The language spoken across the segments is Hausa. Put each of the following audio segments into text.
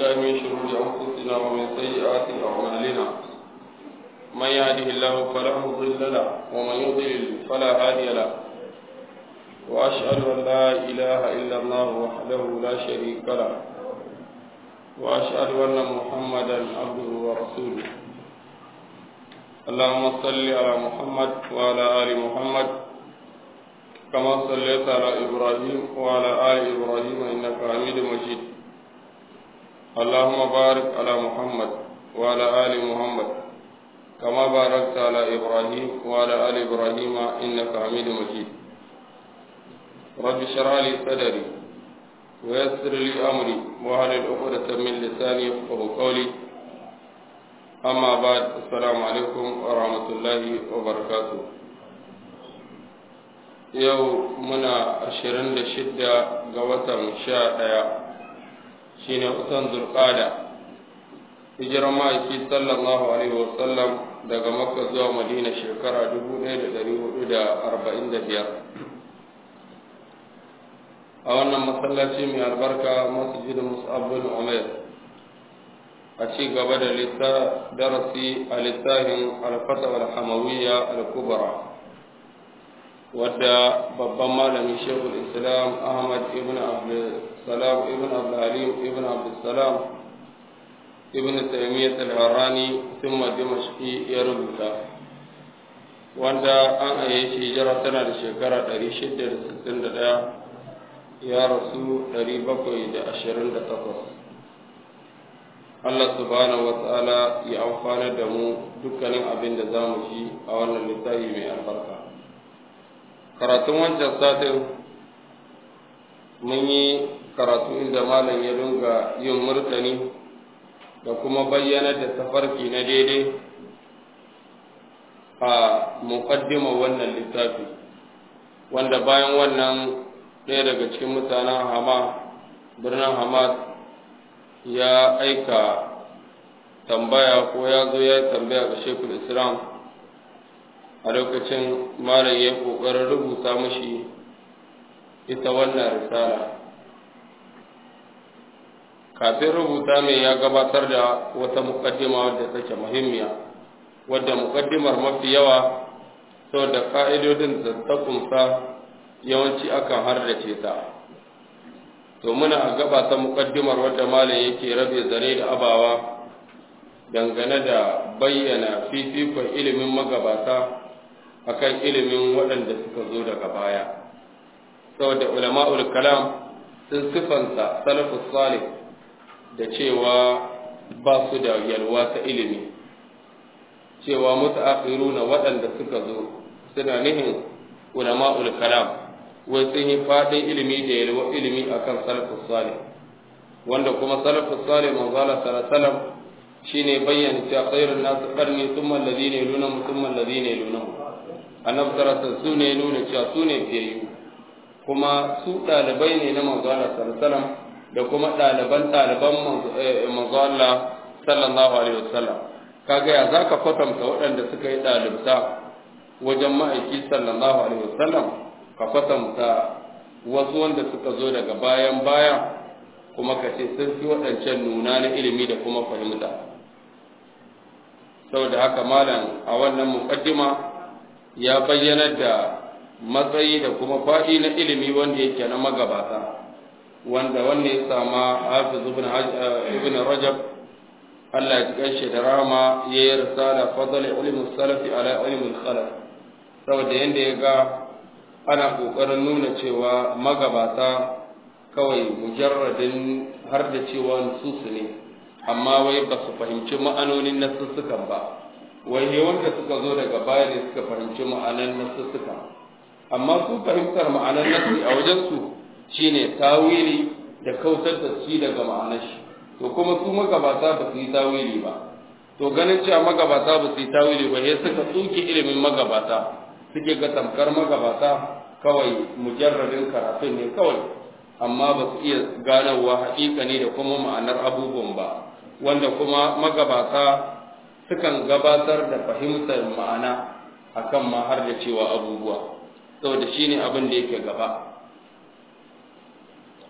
بالله من شرور أنفسنا ومن سيئات أعمالنا من يهده الله فلا مضل له ومن يضلل فلا هادي له وأشهد أن لا إله إلا الله وحده لا شريك له وأشهد أن محمدا عبده ورسوله اللهم صل على محمد وعلى آل محمد كما صليت على إبراهيم وعلى آل إبراهيم إنك حميد مجيد اللهم بارك على محمد وعلى آل محمد كما باركت على إبراهيم وعلى آل إبراهيم إنك حميد مجيد رب اشرح لي صدري ويسر لي أمري واحلل عقدة من لساني يفقه قولي أما بعد السلام عليكم ورحمة الله وبركاته yau muna ashirin da shidda ga watan sha ɗaya shi ne watan zulƙada hijirar ma'aiki sallallahu alaihi wasallam daga makka zuwa madina shekara dubu ɗaya da ɗari hudu da arba'in da biyar a wannan masallaci mai albarka masjid mus'abul umar a ci gaba da darasi a littafin alfata wal hamawiyya al-kubra wadda babban malami shekul islam ahmad ibn abdulsalam ibn abdulhalim ibn abdulsalam ibn taimiyyat al-harani thumma dimashqi ya rubuta wanda an aye shi jira tana da shekara 661 ya rasu 728 Allah subhanahu wa ta'ala ya amfana da mu dukkanin abin da za mu shi a wannan littafi mai albarka karatun wancan satin mun yi karatu inda malam ya dunga yin murtani da kuma bayyana da tafarki na daidai a muƙaddima wannan littafi wanda bayan wannan ɗaya daga cikin mutanen hama birnin hamad ya aika tambaya ko ya zo ya tambaya ga shekul islam a lokacin malam ya ƙoƙarin rubuta mashi ita wannan risala kafin rubuta mai ya gabatar da wata muƙaddima wadda take muhimmiya wadda muƙaddimar mafi yawa saboda ka'idodin da ta kunsa yawanci akan hardace ta to muna a gaba ta muƙaddimar wadda malam yake rabe zare da abawa dangane da bayyana fifikon ilimin magabata akan ilimin waɗanda suka zo daga baya saboda ulama'ul kalam sun sifanta salafus salih da cewa ba su da yalwa ta ilimi cewa mutaakhiruna waɗanda suka zo suna nihin ulama'ul kalam wai sun yi fadin ilimi da yalwa ilimi akan salafus salih wanda kuma salafus salih manzo Allah sallallahu alaihi shine bayyana cewa khairun nas qarni thumma alladhina yalunhum thumma alladhina yalunhum annabi sallallahu su ne nuna cewa su ne fiyayyu kuma su ɗalibai ne na manzo Allah sallallahu da kuma ɗaliban ɗaliban manzo Allah sallallahu alaihi wasallam kaga ya zaka kwatanta waɗanda suka yi ɗalibta wajen ma'aiki sallallahu alaihi wasallam ka kwatanta wasu wanda suka zo daga bayan baya kuma ka ce sun fi waɗancan nuna na ilimi da kuma fahimta saboda haka malam a wannan muqaddima ya bayyanar da matsayi da kuma faɗi na ilimi wanda yake na magabata wanda wanda ya sama hafiz ibn rajab Allah ya gaishe da rama ya yi risala fadl ilmi salafi ala ilmi khalaf saboda yanda ya ga ana kokarin nuna cewa magabata kawai mujarradin har da cewa nususu ne amma wai ba su fahimci ma'anonin nasussukan ba wai wanda suka zo daga baya ne suka fahimci ma'anan nasussukan amma su fahimtar ma'anar nasi a wajensu shine tawili da kautar da shi daga ma'anar shi to kuma su magabata ba su yi tawili ba to ganin cewa magabata ba su yi tawili ba sai suka tsuke ilimin magabata suke ga tamkar magabata kawai mujarradin karatun ne kawai amma ba su iya ganowa haƙiƙa ne da kuma ma'anar abubuwan ba wanda kuma magabata sukan gabatar da fahimtar ma'ana akan ma har da cewa abubuwa saboda shi ne abin da yake gaba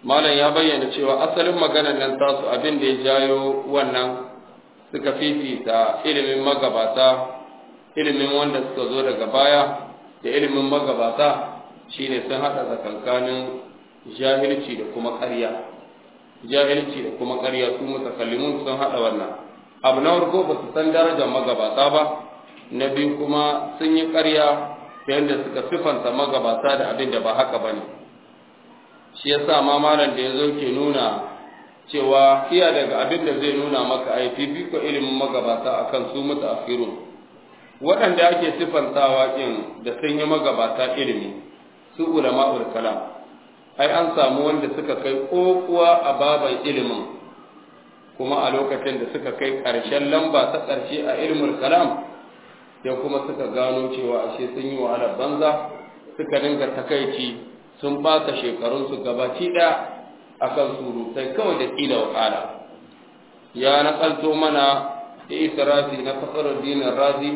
malam ya bayyana cewa asalin maganar nan tasu abin da ya jayo wannan suka fifita ilimin magabata ilimin wanda suka zo daga baya da ilimin magabata shine sun haɗa tsakankanin jahilci da kuma ƙarya jahilci da kuma ƙarya su mutakallimun sun haɗa wannan abu na farko ba su san darajar magabata ba na biyu kuma sun yi ƙarya ta yadda suka sifanta magabata da abin da ba haka ba ne shi ya sa ma malam da ya zo ke nuna cewa iya daga abin da zai nuna maka ai fifiko ilimin magabata akan su mutu waɗanda ake sifantawa ɗin da sun yi magabata ilimi su ulama'ul kalam ai an samu wanda suka kai kokuwa a baban ilimin kuma a lokacin da suka kai ƙarshen lamba ta ƙarshe a ilimin kalam sai kuma suka gano cewa ashe sun yi wahalar banza suka dinga takaici sun ɓata shekarunsu gabaci ɗaya akan surutai kawai da ƙila wa ya naƙalto mana israfi na fasarar dinin razi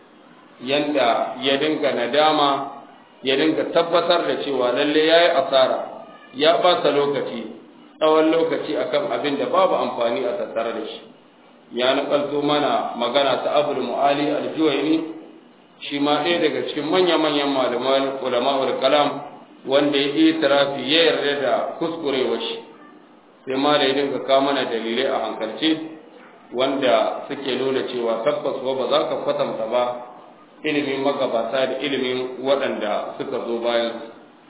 yanda ya dinga nadama ya dinga tabbatar da cewa lalle yayi asara ya ɓata lokaci tsawon lokaci akan abin da babu amfani a tattare da shi ya nakalto mana magana ta abul mu'ali al-juwayni shi ma ɗaya daga cikin manya-manyan malaman ulama'ul kalam wanda ya yi tarafi ya yarda da kuskurewa shi sai ma da ya dinga kawo mana dalilai a hankalce wanda suke nuna cewa tabbas ba za ka kwatanta ba ilimin magabata da ilimin waɗanda suka zo bayan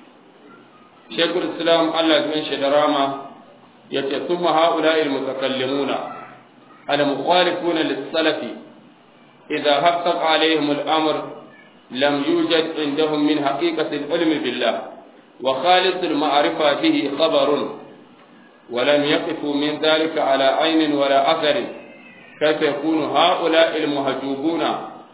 shekul islam allah ya shi da rama ya ce sun maha'ula ilmutakallimuna al-mukhalifuna lis-salafi idza haqqaq alaihim al-amr lam yujad indahum min haqiqati al-ilm billah wa khalis al-ma'rifa bihi khabarun ولم يقفوا من ذلك على عين ولا أثر كيف يكون هؤلاء المهجوبون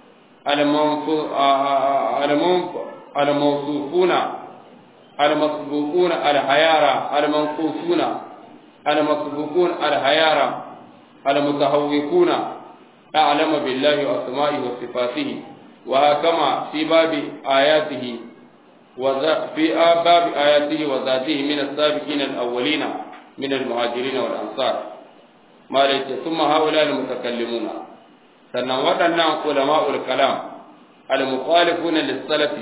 الموصوفون المسبوقون الحيارى المنقوصون المسبوقون الحيارى المتهوكون أعلم بالله وأسمائه وصفاته وهكما في باب آياته في باب آياته وذاته من السابقين الأولين من المهاجرين والأنصار ما ليس ثم هؤلاء المتكلمون sannan waɗannan ulama'ul kalam al-mukhalifuna lis-salafi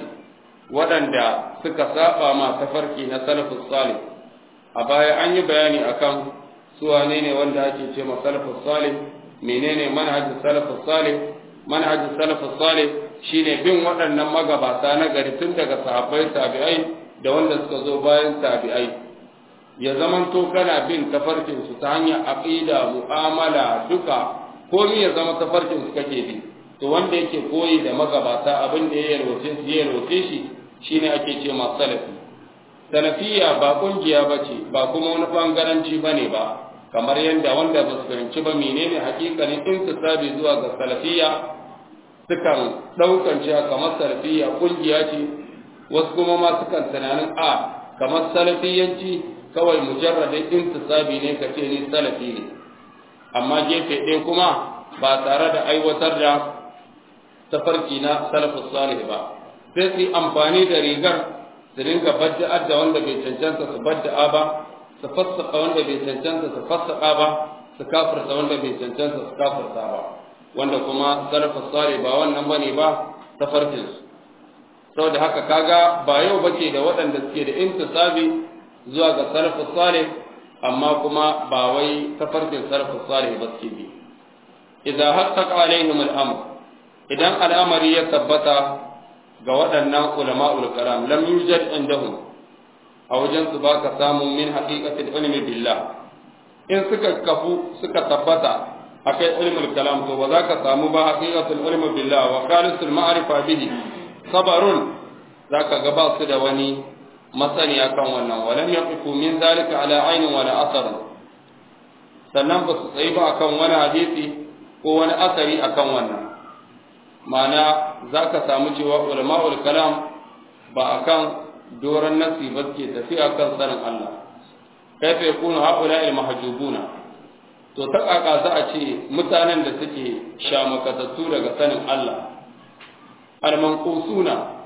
waɗanda suka saba ma tafarki na salafus salih a baya an yi bayani akan su wane ne wanda ake ce ma salafus salih menene manhajin salafus salih manhajin salafus salih shine bin waɗannan magabata na gari tun daga sahabbai tabi'ai da wanda suka zo bayan tabi'ai ya zamanto kana bin tafarkin su ta hanyar aqida mu'amala duka komi ya zama tafarkin su kake bi to wanda yake koyi da magabata abin da ya yalwace su ya yalwace shi shine ake ce ma salafi salafiya ba kungiya bace ba kuma wani bangaranci bane ba kamar yadda wanda ba su fahimci ba menene hakikanin intisabi zuwa ga salafiya sukan daukan cewa kamar salafiya kungiya ce wasu kuma ma sukan tunanin a kamar salafiyanci kawai mujarradin intisabi ne ka ce ni salafi ne amma gefe ɗaya kuma ba tare da aiwatar da tafarki na salafus salih ba sai su amfani da rigar su dinga badda'ar da wanda bai cancanta su badda'a ba su fassaka wanda bai cancanta su fassaka ba su kafirta wanda bai cancanta su kafirta ba wanda kuma salafus salih ba wannan bane ba tafarkin su saboda haka kaga ba yau bace da waɗanda suke da intisabi zuwa ga salafus salih amma kuma ba wai tafarkin salafus salih ba suke bi idan haqqaqa alaihim al-amr idan al'amari ya tabbata ga waɗannan ulama'ul kalam lam yujad indahum a wajen su baka samu min haqiqatil ilmi billah in suka kafu suka tabbata akai ilmul kalam to ba za ka samu ba haqiqatul ilmi billah wa khalisul ma'rifa bihi sabarun zaka ga ba su da wani masaniya kan wannan walam yaqifu min zalika ala ainin wala asar sannan ba su tsayi ba akan wani hadisi ko wani asari akan wannan ma'ana za ka samu cewa ulama'ul kalam ba akan doron nasi ba ke tafiya kan sanin Allah kaifa yakunu haula al mahjubuna to ta kaka za a ce mutanen da suke shamakatattu daga sanin Allah al manqusuna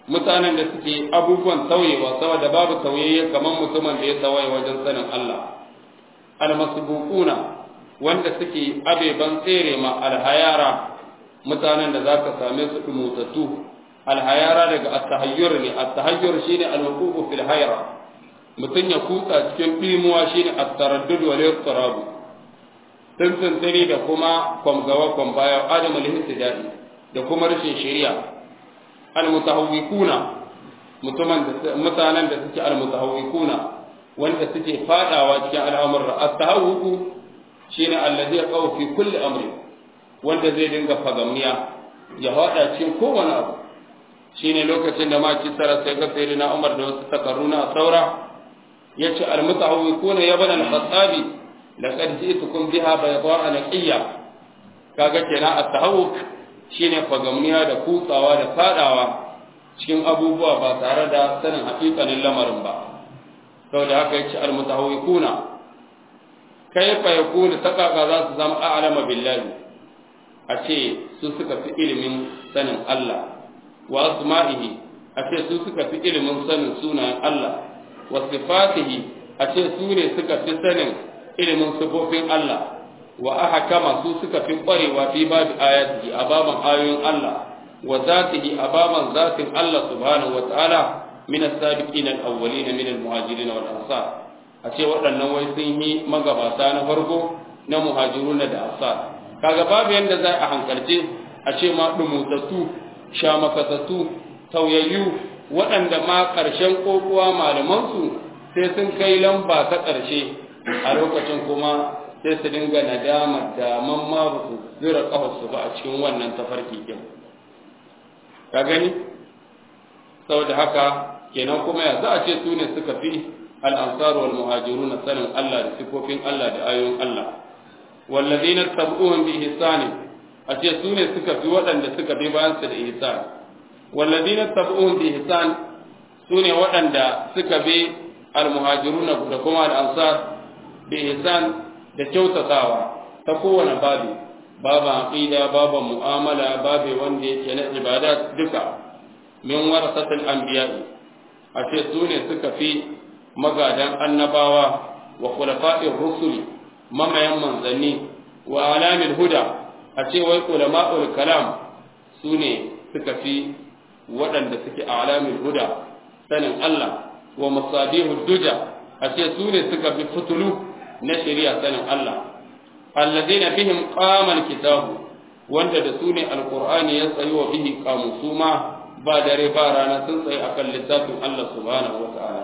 mutanen da suke abubuwan tauyewa saboda babu tauyayye kamar mutumin da ya tawaye wajen sanin Allah almasbuquna wanda suke abeban tsere ma alhayara mutanen da zaka same su dumutattu alhayara daga at-tahayyur ne at-tahayyur shine al-wuqu fil hayra mutun ya kutsa cikin dimuwa shine at-taraddud wal ittirab tantantare da kuma kwamgawa kwambaya adamul histidai da kuma rashin shari'a almutahawwikuna mutumin da mutanen da suke almutahawwikuna wanda suke fadawa cikin al'amuran at-tahawwuku shine allazi yaqaw fi kulli amri wanda zai dinga fagamniya ya hada cikin kowane abu shine lokacin da ma kisara sai ga sayyidina Umar da wasu takarruna saura yace almutahawwikuna ya bana al-khattabi laqad ji'tukum biha bayda'a naqiyya kaga kenan at-tahawwuk shine fagamniya da kutsawa da fadawa cikin abubuwa ba tare da sanin hakikanin lamarin ba saboda haka yace almutahawwikuna kayfa yakunu takaka za su zama a'lama billahi a ce su suka fi ilimin sanin Allah wa asma'ihi a ce su suka fi ilimin sanin sunayen Allah wa sifatihi a ce su ne suka fi sanin ilimin sifofin Allah wa ahkama su suka fi kwarewa fi babu ayatihi a baban ayoyin Allah wa zatihi a baban zatin Allah subhanahu wa ta'ala min as-sabiqin al-awwalin min al-muhajirin wal ansar a ce waɗannan wai sun yi magabata na farko na muhajiruna da ansar kaga babu yanda za a hankalce a ce ma dumutattu shamakatattu tauyayyu waɗanda ma ƙarshen kokowa malamansu sai sun kai lamba ta ƙarshe a lokacin kuma sai su dinga nadama da man ma ba su zira kafarsu ba a cikin wannan tafarki din ka gani saboda haka kenan kuma ya za a ce su ne suka fi al'ansar wal muhajiruna sanin Allah da sifofin Allah da ayoyin Allah wallazina tabu'un bi ihsani a ce su ne suka fi waɗanda suka bi bayan su da ihsan wallazina tabu'un bi ihsan su ne waɗanda suka bi al muhajiruna da kuma al ansar bi ihsan da kyautatawa ta kowane babi baban aqida baban mu'amala babe wanda yake na ibada duka min warasatul anbiya a ce su ne suka fi magadan annabawa wa khulafa'ir rusuli mamayan manzanni wa alamil huda a ce wai ulama'ul kalam su ne suka fi waɗanda suke a alamil huda sanin Allah wa masabihu duja a ce su ne suka fi fitulu na shari'a sanin Allah alladheena bihim qama alkitabu wanda da su ne alqur'ani ya tsayi wa bihi qamu suma ba dare ba rana sun tsaye akan littafin Allah subhanahu wata'ala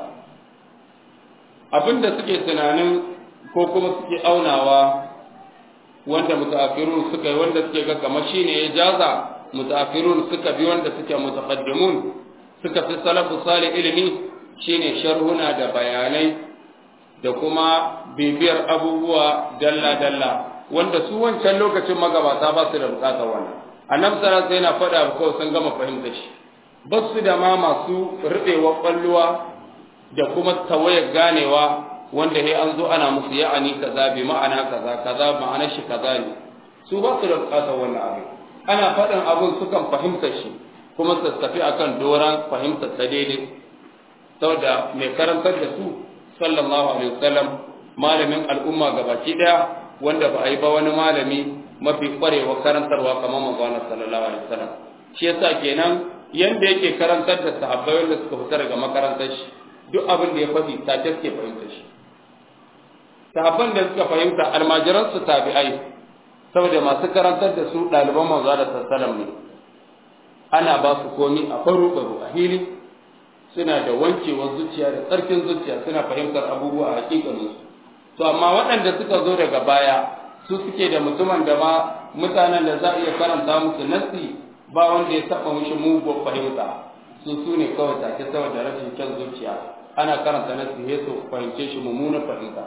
abinda suke tunanin ko kuma suke aunawa wanda mutaakhirun suka yi wanda suke ga kamar shine ya jaza mutaakhirun suka bi wanda suke mutaqaddimun suka fi salafu salih ilimi shine sharhuna da bayanai da kuma bibiyar abubuwa dalla-dalla wanda su wancan lokacin magabata ba su da bukatar wannan annabi sallallahu alaihi yana faɗa kawai sun gama fahimta shi ba su da ma masu rubewa kwalluwa da kuma tawayar ganewa wanda he an zo ana musu ya'ani kaza bi ma'ana kaza kaza ma'anar shi kaza ne su ba su da bukatar wannan abin ana faɗin abin sukan fahimta shi kuma su tafi akan doran fahimtar ta daidai saboda mai karantar da su sallallahu alaihi wasallam malamin al'umma gabaki daya wanda ba a yi ba wani malami mafi kwarewa karantarwa kamar manzon sallallahu alaihi wasallam shi yasa kenan yanda yake karantar da sahabbai wanda suka fita daga makarantar shi duk abin da ya faɗi ta take fahimta shi sahabban da suka fahimta almajiran su tabi'ai saboda masu karantar da su ɗaliban manzo da sallallahu ne ana ba su komi a baro baro a hili suna da wankewar zuciya da tsarkin zuciya suna fahimtar abubuwa a hakikaninsu to amma waɗanda suka zo daga baya su suke da mutumin da ma mutanen da za a iya karanta musu nasi ba wanda ya taɓa mishi mugun fahimta su su ne kawai take saboda rashin kyan zuciya ana karanta nasi ya su fahimce shi mummunan fahimta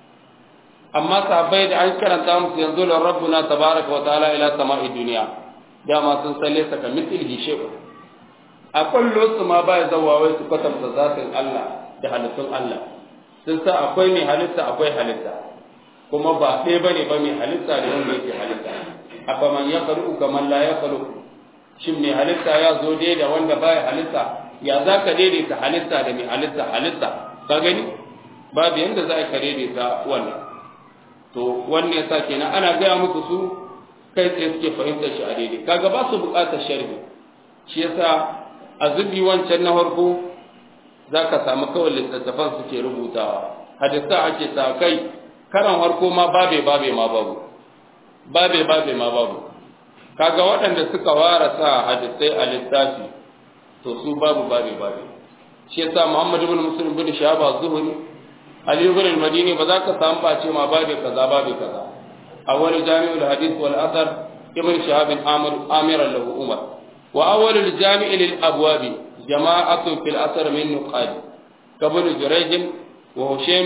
amma sahabbai da an karanta musu yanzu la rabbuna tabaraka wa ta'ala ila sama'i duniya dama sun salle saka mithlihi shay'un a kwallo su ma ba ya zawa wai su kwatanta zatin Allah da halittun Allah sun sa akwai mai halitta akwai halitta kuma ba ɗaya ba ne ba mai halitta da wanda yake halitta a man ya faru ga man la ya faru shin mai halitta ya zo dai da wanda baya halitta ya za ka daidaita halitta da mai halitta halitta ka gani babu yanda za ka daidaita wannan to wannan yasa kenan ana gaya musu su kai tsaye suke fahimtar shi a daidai kaga ba su buƙatar sharhi shi yasa a zubi wancan na farko za ka samu kawai littattafan suke rubutawa hadisa ake sa kai karan farko ma babe babe ma babu babe babe ma babu kaga waɗanda suka ware sa hadisai a littafi to su babu babe babe shi yasa Muhammad ibn Muslim bin Shahab Zuhri Ali ibn al-Madini ba za ka samu ba ce ma babe kaza babe kaza awwal jami'ul hadith wal athar ibn Shahab Amir Amir lahu Umar wa awwal al-jami' lil abwab jama'atun fil athar min nuqad kabun Jurayj wa Hushaym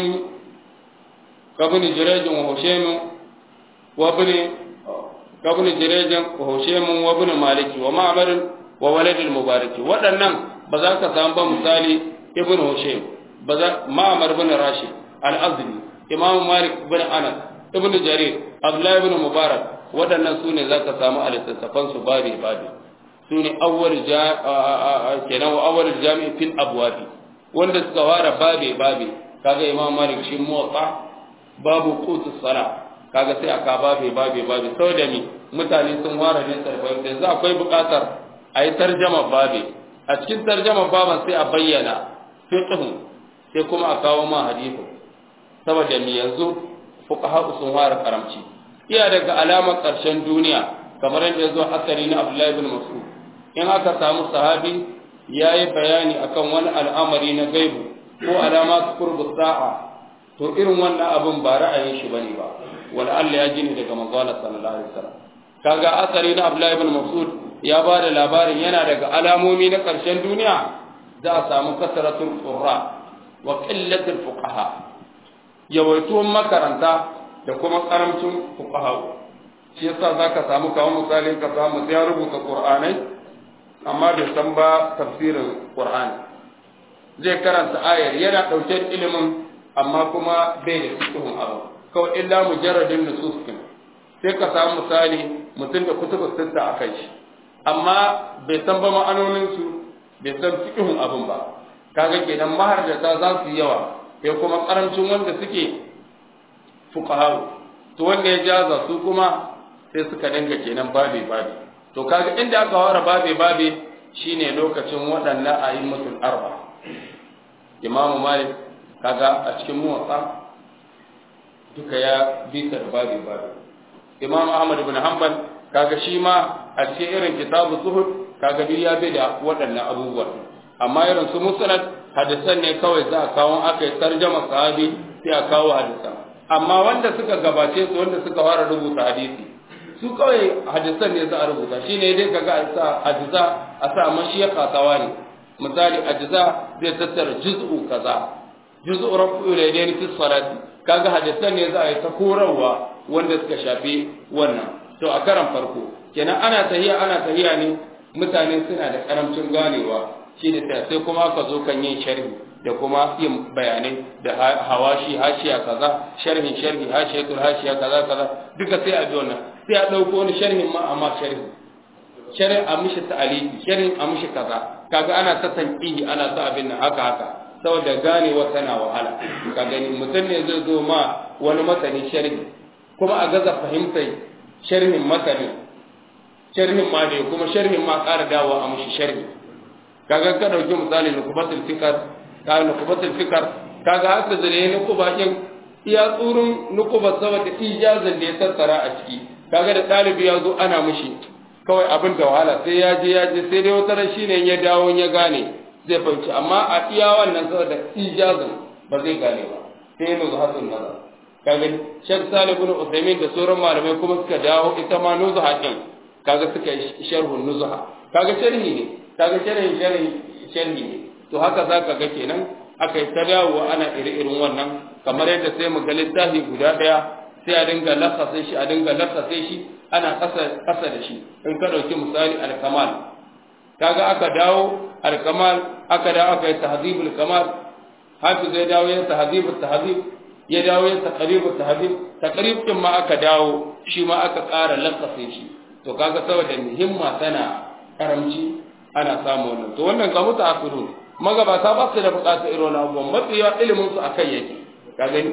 kabun Jurayj wa Hushaym wa ibn kabun Jurayj wa Hushaym wa ibn Malik wa Ma'mar wa walad al-Mubarak waɗannan ba za ka samu ba misali ibn Hushaym ba za Ma'mar ibn Rashid al-Azdi Imam Malik ibn Anas ibn Jarir Abdullah ibn Mubarak waɗannan su ne za ka samu a littattafan su babi babi su ne awwal kenan wa awwal jami'i fil abwabi wanda suka fara babi babi kaga Imam Malik shi muwatta babu qutus sala kaga sai aka babi babi babi saboda mi mutane sun fara ne sarfa yanzu akwai buƙatar a yi tarjama babi a cikin tarjama baban sai a bayyana fiqhun sai kuma a kawo ma hadisi saboda mi yanzu fuqaha sun fara karamci iya daga alamar ƙarshen duniya kamar yadda ya zo asali na Abdullahi ibn Mas'ud in aka samu sahabi yayi bayani akan wani al'amari na gaibu ko alama qurbu sa'a to irin wannan abin ba ra'ayin shi bane ba wala Allah ya jini daga manzo Allah sallallahu alaihi wasallam kaga asali na Abdullahi ibn Mas'ud ya ba da labarin yana daga alamomi na ƙarshen duniya za a samu kasaratul qurra wa qillatul fuqaha yawaituwan makaranta da kuma karamcin fuqaha shi yasa zaka samu kawo misalin ka samu ya rubuta qur'anai amma bai san ba tafsirin qur'ani zai karanta ayar yana dauke da ilimin amma kuma bai da fiqhun abu kawai illa mujarradin nusus sai ka samu misali mutum da kutubu sitta akan shi amma bai san ba ma'anoninsu bai san fiƙihun abin ba kaga kenan maharjata za su yi yawa sai kuma ƙarancin wanda suke fuqaharu to wanda ya jaza su kuma sai suka dinga kenan babe babe to kaga inda aka ware babe babe shine lokacin waɗannan a'immatul arba imam malik kaga a cikin muwatta duka ya bisa da babe babe imam ahmad ibn hanbal kaga shi ma a cikin irin kitabu zuhud kaga duk ya bi da waɗannan abubuwa amma irin su musnad hadisan ne kawai za a kawo aka yi tarjama sahabi sai a kawo hadisan amma wanda suka gabace su wanda suka fara rubuta hadisi su kawai hadisan ne za a rubuta shine dai kaga a sa hadisa a sa mashiyaka tawani misali hadisa zai tattara juz'u kaza juz'u rafi'ul yadayn fi salati kaga hadisan ne za a yi ta korarwa wanda suka shafi wannan to a karan farko kenan ana tahiya ana tahiya ne mutane suna da karamcin ganewa shi ne sai kuma aka zo kan yin sharhi da kuma yin bayanai da hawashi hashiya kaza sharhin sharhi hashiyatul hashiya kaza kaza duka sai a bi wannan sai a dauko wani sharhin ma amma sharhi sharhin a mishi ta'aliki sharhin a mishi kaza kaga ana ta tanqihi ana ta abin nan haka haka saboda ganewa tana wahala ka gani mutum ne zai zo ma wani masani sharhi kuma a gaza fahimtai sharhin masani sharhin ma ne kuma sharhin ma ƙara dawo a mushi sharhi kaga ka dauki misali nukubatul fikar ka nukubatul fikar kaga haka zare nukuba din iya tsurun nukuba saboda ijazan da ya tattara a ciki kaga da ɗalibi ya zo ana mushi kawai abin da wahala sai ya je ya je sai dai wata ran shine ya dawo ya gane zai fahimci amma a iya wannan saboda ijazan ba zai gane ba sai ya nuzu hasan nazar kaga Sheikh Salih ibn Uthaymeen da sauran malamai kuma suka dawo ita ma nuzu hakin kaga suka yi sharhun nuzha kaga sharhi ne kaga sharhi sharhi sharhi ne to haka zaka ga kenan aka yi ta dawo ana iri-irin wannan kamar yadda sai mu ga littafi guda daya sai a dinga lakasa shi a dinga lakasa shi ana kasa kasa da shi in ka dauki misali al-kamal kaga aka dawo al-kamal aka dawo aka yi tahdhibul kamal hafiz ya dawo ya tahdhibul tahdhib ya dawo ya taqribul tahdhib taqrib din ma aka dawo shi ma aka ƙara lakasa shi to kaga saboda himma tana karamci ana samu wannan to wannan ga mutaakhirun magabata ba su da bukatar irin wannan abubuwan matsiya ilimin su akai yake ka gani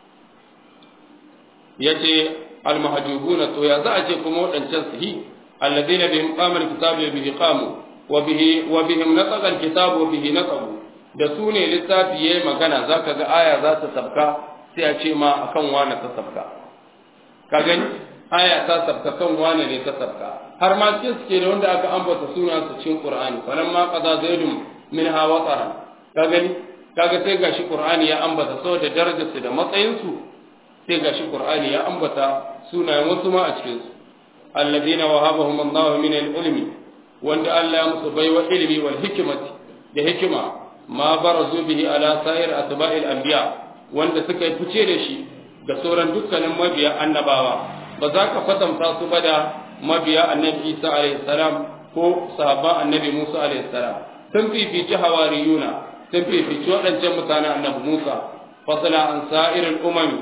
yace al-mahjubuna to ya za a ce kuma wadancan su hi alladheena bihim qama al-kitabu wa bihi qamu wa bihi wa bihim nataqa al-kitabu wa bihi natabu da su ne littafi yayi magana zaka ga aya za ta sabka sai a ce ma akan wani ta sabka ka gani aya ta sabka kan wani ne ta sabka har ma cikin suke da wanda aka ambata sunan su cikin qur'ani falamma qada zaidun minha watara ka gani kaga sai gashi qur'ani ya ambata saboda darajar su da matsayin su sai gashi qur'ani ya ambata sunayen wasu ma a cikin su alladina wahabahum Allah min al-ilmi wanda Allah ya musu baiwa ilmi wal hikmati da hikima ma barazu bihi ala sa'ir atba'il anbiya wanda suka yi fice da shi ga sauran dukkanin mabiya annabawa ba za ka kwatanta su ba da mabiya annabi Isa alaihi salam ko sahabban annabi Musa alaihi salam sun fifici hawariyuna sun fifici waɗancan mutanen annabi Musa fasala an sa'irin umami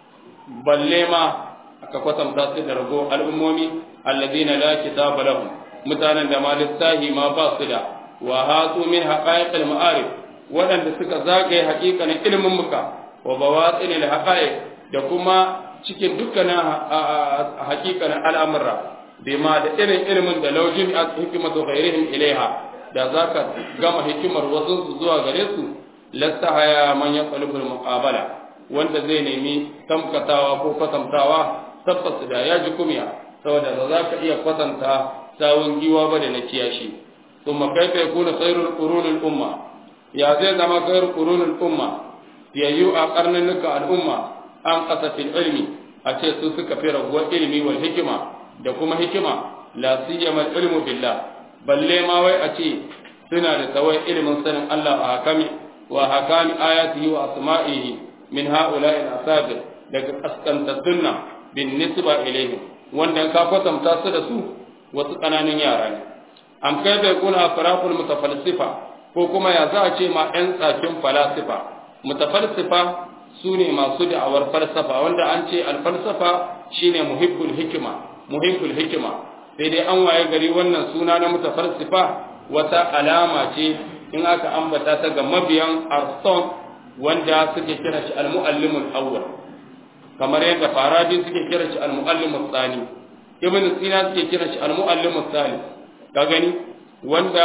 balle ma aka kwatanta su da rago al'ummomi alladina la kitaba lahum mutanen da ma littahi ma ba su da wa hatu min haqa'iqil ma'arif waɗanda suka zagaye haƙiƙanin ilimin muka wa bawatsinil haqa'iq da kuma cikin dukkanin haƙiƙanin al'amura bima da irin ilimin da laujin hikimatu ghairihim ilaiha da za ka gama hikimar wasu zuwa gare su lasta haya man ya qalibul muqabala wanda zai nemi tamkatawa ko kwatantawa tabbas da ya ji kumya saboda ba za ka iya kwatanta sawun giwa ba da na kiyashi thumma kaifa yakuna khairul qurunil umma ya zai zama khairul qurunil umma yayyu a karnunuka al'umma an qasatil ilmi a ce su suka fi raguwar ilimi wal hikima da kuma hikima la siyama ilmu billah balle ma wai a ce suna da tsawon ilimin sanin Allah a hakami wa hakami ayatihi wa asma'ihi min ha'ula'i al-asabir daga kaskantattun nan bin nisba ilayhi wanda ka kwatanta su da su wasu ƙananan yara ne am kai bai kuna afraful mutafalsifa ko kuma ya za a ce ma ƴan tsakin falasifa mutafalsifa su ne masu da'awar falsafa wanda an ce alfalsafa shine muhibbul hikima muhibbul hikima sai dai an waye gari wannan suna na mutafalsifa wata alama ce in aka ambata ta ga mabiyan arston wanda suke kira shi al-muallimul awwal kamar yadda farabi suke kira shi al-muallimul thani ibn sina suke kira shi al-muallimul thalith ka gani wanda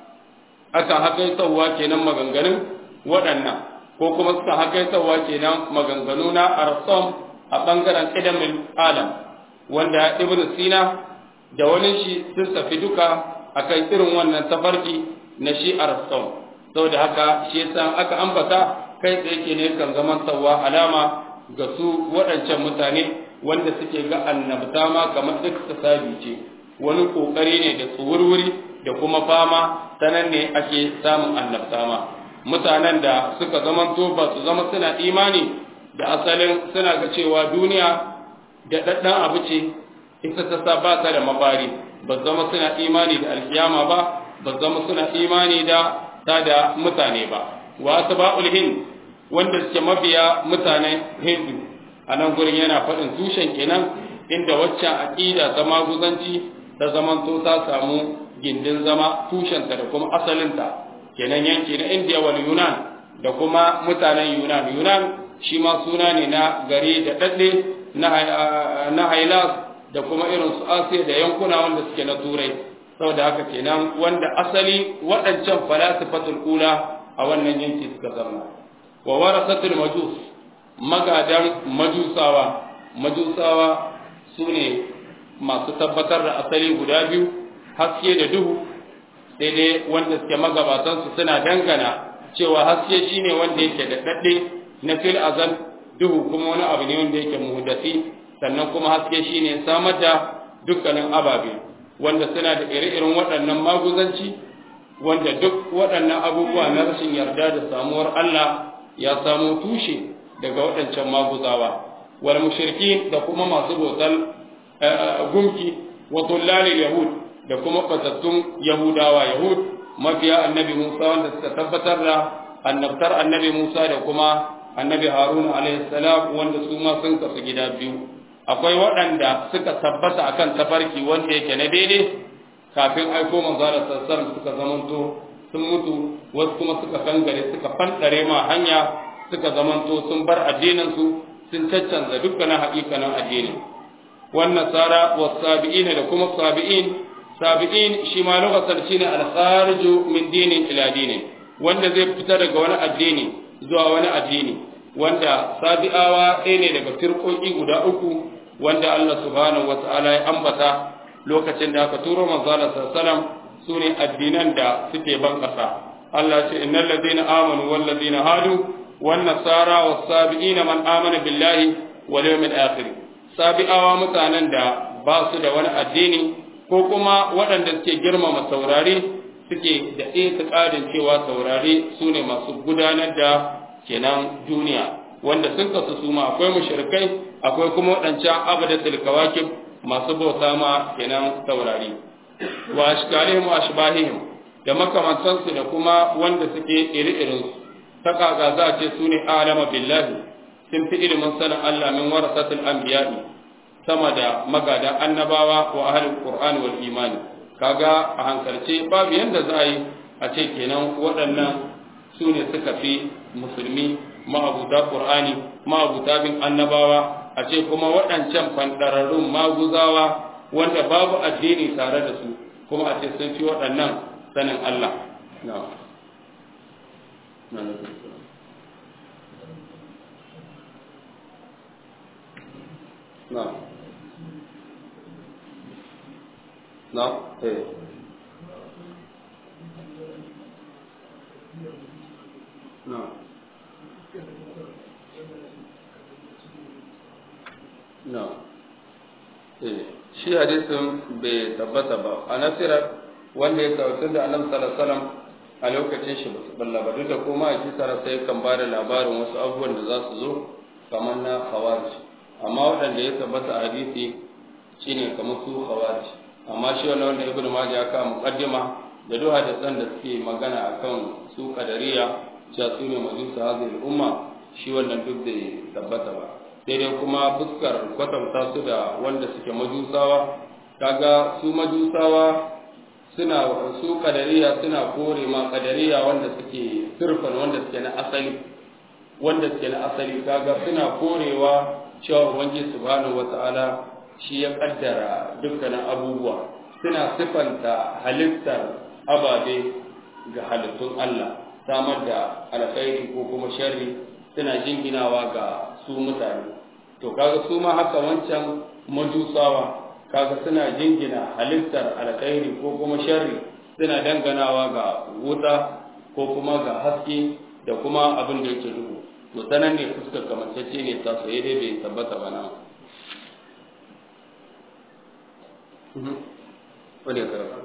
aka hakaitawa kenan maganganun waɗannan ko kuma suka hakaitawa kenan maganganu na arston a bangaren ilimin alam wanda ibn sina da wani shi sun tafi duka akan irin wannan tafarki na shi arston saboda haka shi yasa aka ambata kai tsaye ke ne kan zaman tsawa alama ga su waɗancan mutane wanda suke ga annabta ma kamar iktisabi ce wani kokari ne da tsuwurwuri da kuma fama ta nan ne ake samun annabta ma mutanen da suka zamanto ba su zama suna imani da asalin suna ga cewa duniya da ɗaɗɗan abu ce ita ta sa ba ta da mafari ba zama suna imani da alkiyama ba ba zama suna imani da ta da mutane ba wa asba'ul hind wanda suke mabiya mutanen hindu a nan gurin yana faɗin tushen kenan inda waccan aƙida ta maguzanci ta zamanto ta samu gindin zama tushenta da kuma asalinta kenan yanki na indiya wal yunan da kuma mutanen yunan yunan shi ma suna ne na gari da ɗaɗɗe na hailas da kuma irin su asiya da yankuna wanda suke na turai saboda haka kenan wanda asali waɗancan falasifatul ula a wannan yanki suka zama wa warasatul majus magadan majusawa majusawa su ne masu tabbatar da asali guda biyu haske da duhu sai dai wanda suke magabatansu suna dangana cewa haske shine wanda yake da daɗe na fil azal duhu kuma wani abu ne wanda yake muhdasi sannan kuma haske shine samar da dukkanin ababe wanda suna da ire-iren waɗannan maguzanci wanda duk waɗannan abubuwa na rashin yarda da samuwar Allah ya samo tushe daga waɗancan maguzawa wal mushriki da kuma masu bautar gumki wa tullalil yahud da kuma batattun yahudawa yahud mafiya annabi Musa wanda suka tabbatar da annabtar annabi Musa da kuma annabi Haruna alaihi salam wanda su ma sun kasu gida biyu akwai waɗanda suka tabbata akan tafarki wanda yake na daidai kafin aiko manzala sallallahu suka zamanto sun mutu wasu kuma suka kangare suka fandare ma hanya suka zamanto sun bar addinin su sun caccanza dukkanin haƙiƙanin addini wannan sara wa sabi'in da kuma sabi'in sabi'in shi ma lokacin shine al-khariju min dinin ila dinin wanda zai fita daga wani addini zuwa wani addini wanda sabi'awa ɗaya ne daga firƙoƙi guda uku wanda Allah subhanahu wata'ala ya ambata lokacin da aka turo manzala sallallahu su ne addinan da suke ban ƙasa Allah ce innal ladina amanu wal ladina hadu wan nasara was sabiina man amana billahi wal yawmil akhir sabi'awa mutanen da ba su da wani addini ko kuma waɗanda suke girmama saurare suke da itiqadin cewa saurare su ne masu gudanar da kenan duniya wanda sun kasu su ma akwai mushrikai akwai kuma waɗancan abadatul kawakib masu bauta ma kenan taurari wa ashkalihim wa ashbahihim da makamantansu da kuma wanda suke iri-irin su ta kaga za a ce su ne alama billahi sun fi ilimin sanin Allah min warasatul anbiya'i sama da magada annabawa wa ahlul qur'ani wal imani kaga a hankalce babu yanda za a yi a ce kenan waɗannan su ne suka fi musulmi ma'abuta qur'ani ma'abuta bin annabawa a ce kuma waɗancan fandararrun maguzawa wanda babu addini tare da su kuma a ce sun fi waɗannan sanin Allah na na eh na na shi hadisin bai tabbata ba a nasirar wanda ya kawo da annabi sallallahu alaihi a lokacin shi basu balla ba duk da kuma a kisara sai kan ba da labarin wasu abubuwan da za su zo kamar na khawarij amma waɗanda ya tabbata a hadisi shine kamar su khawarij amma shi wannan wanda ibnu majah ya kawo muqaddima da duk hadisan da suke magana akan su kadariya cewa su ne majusa hadhihi umma shi wannan duk da tabbata ba sai dai kuma fuskar kwatanta su da wanda suke majusawa kaga su majusawa suna su kadariya suna kore ma kadariya wanda suke sirfan wanda suke na asali wanda suke na asali kaga suna korewa cewa ubangiji subhanahu wata'ala shi ya kaddara dukkanin abubuwa suna sifanta halittar ababe ga halittun Allah samar da alkhairi ko kuma sharri suna jinginawa ga su mutane to kaga su ma haka wancan majusawa kaga suna jingina halittar alkhairi ko kuma sharri suna danganawa ga wuta ko kuma ga haske da kuma abin da yake duhu to sanan ne fuskar kamantacce ne ta soye dai bai tabbata ba na wani ya karanta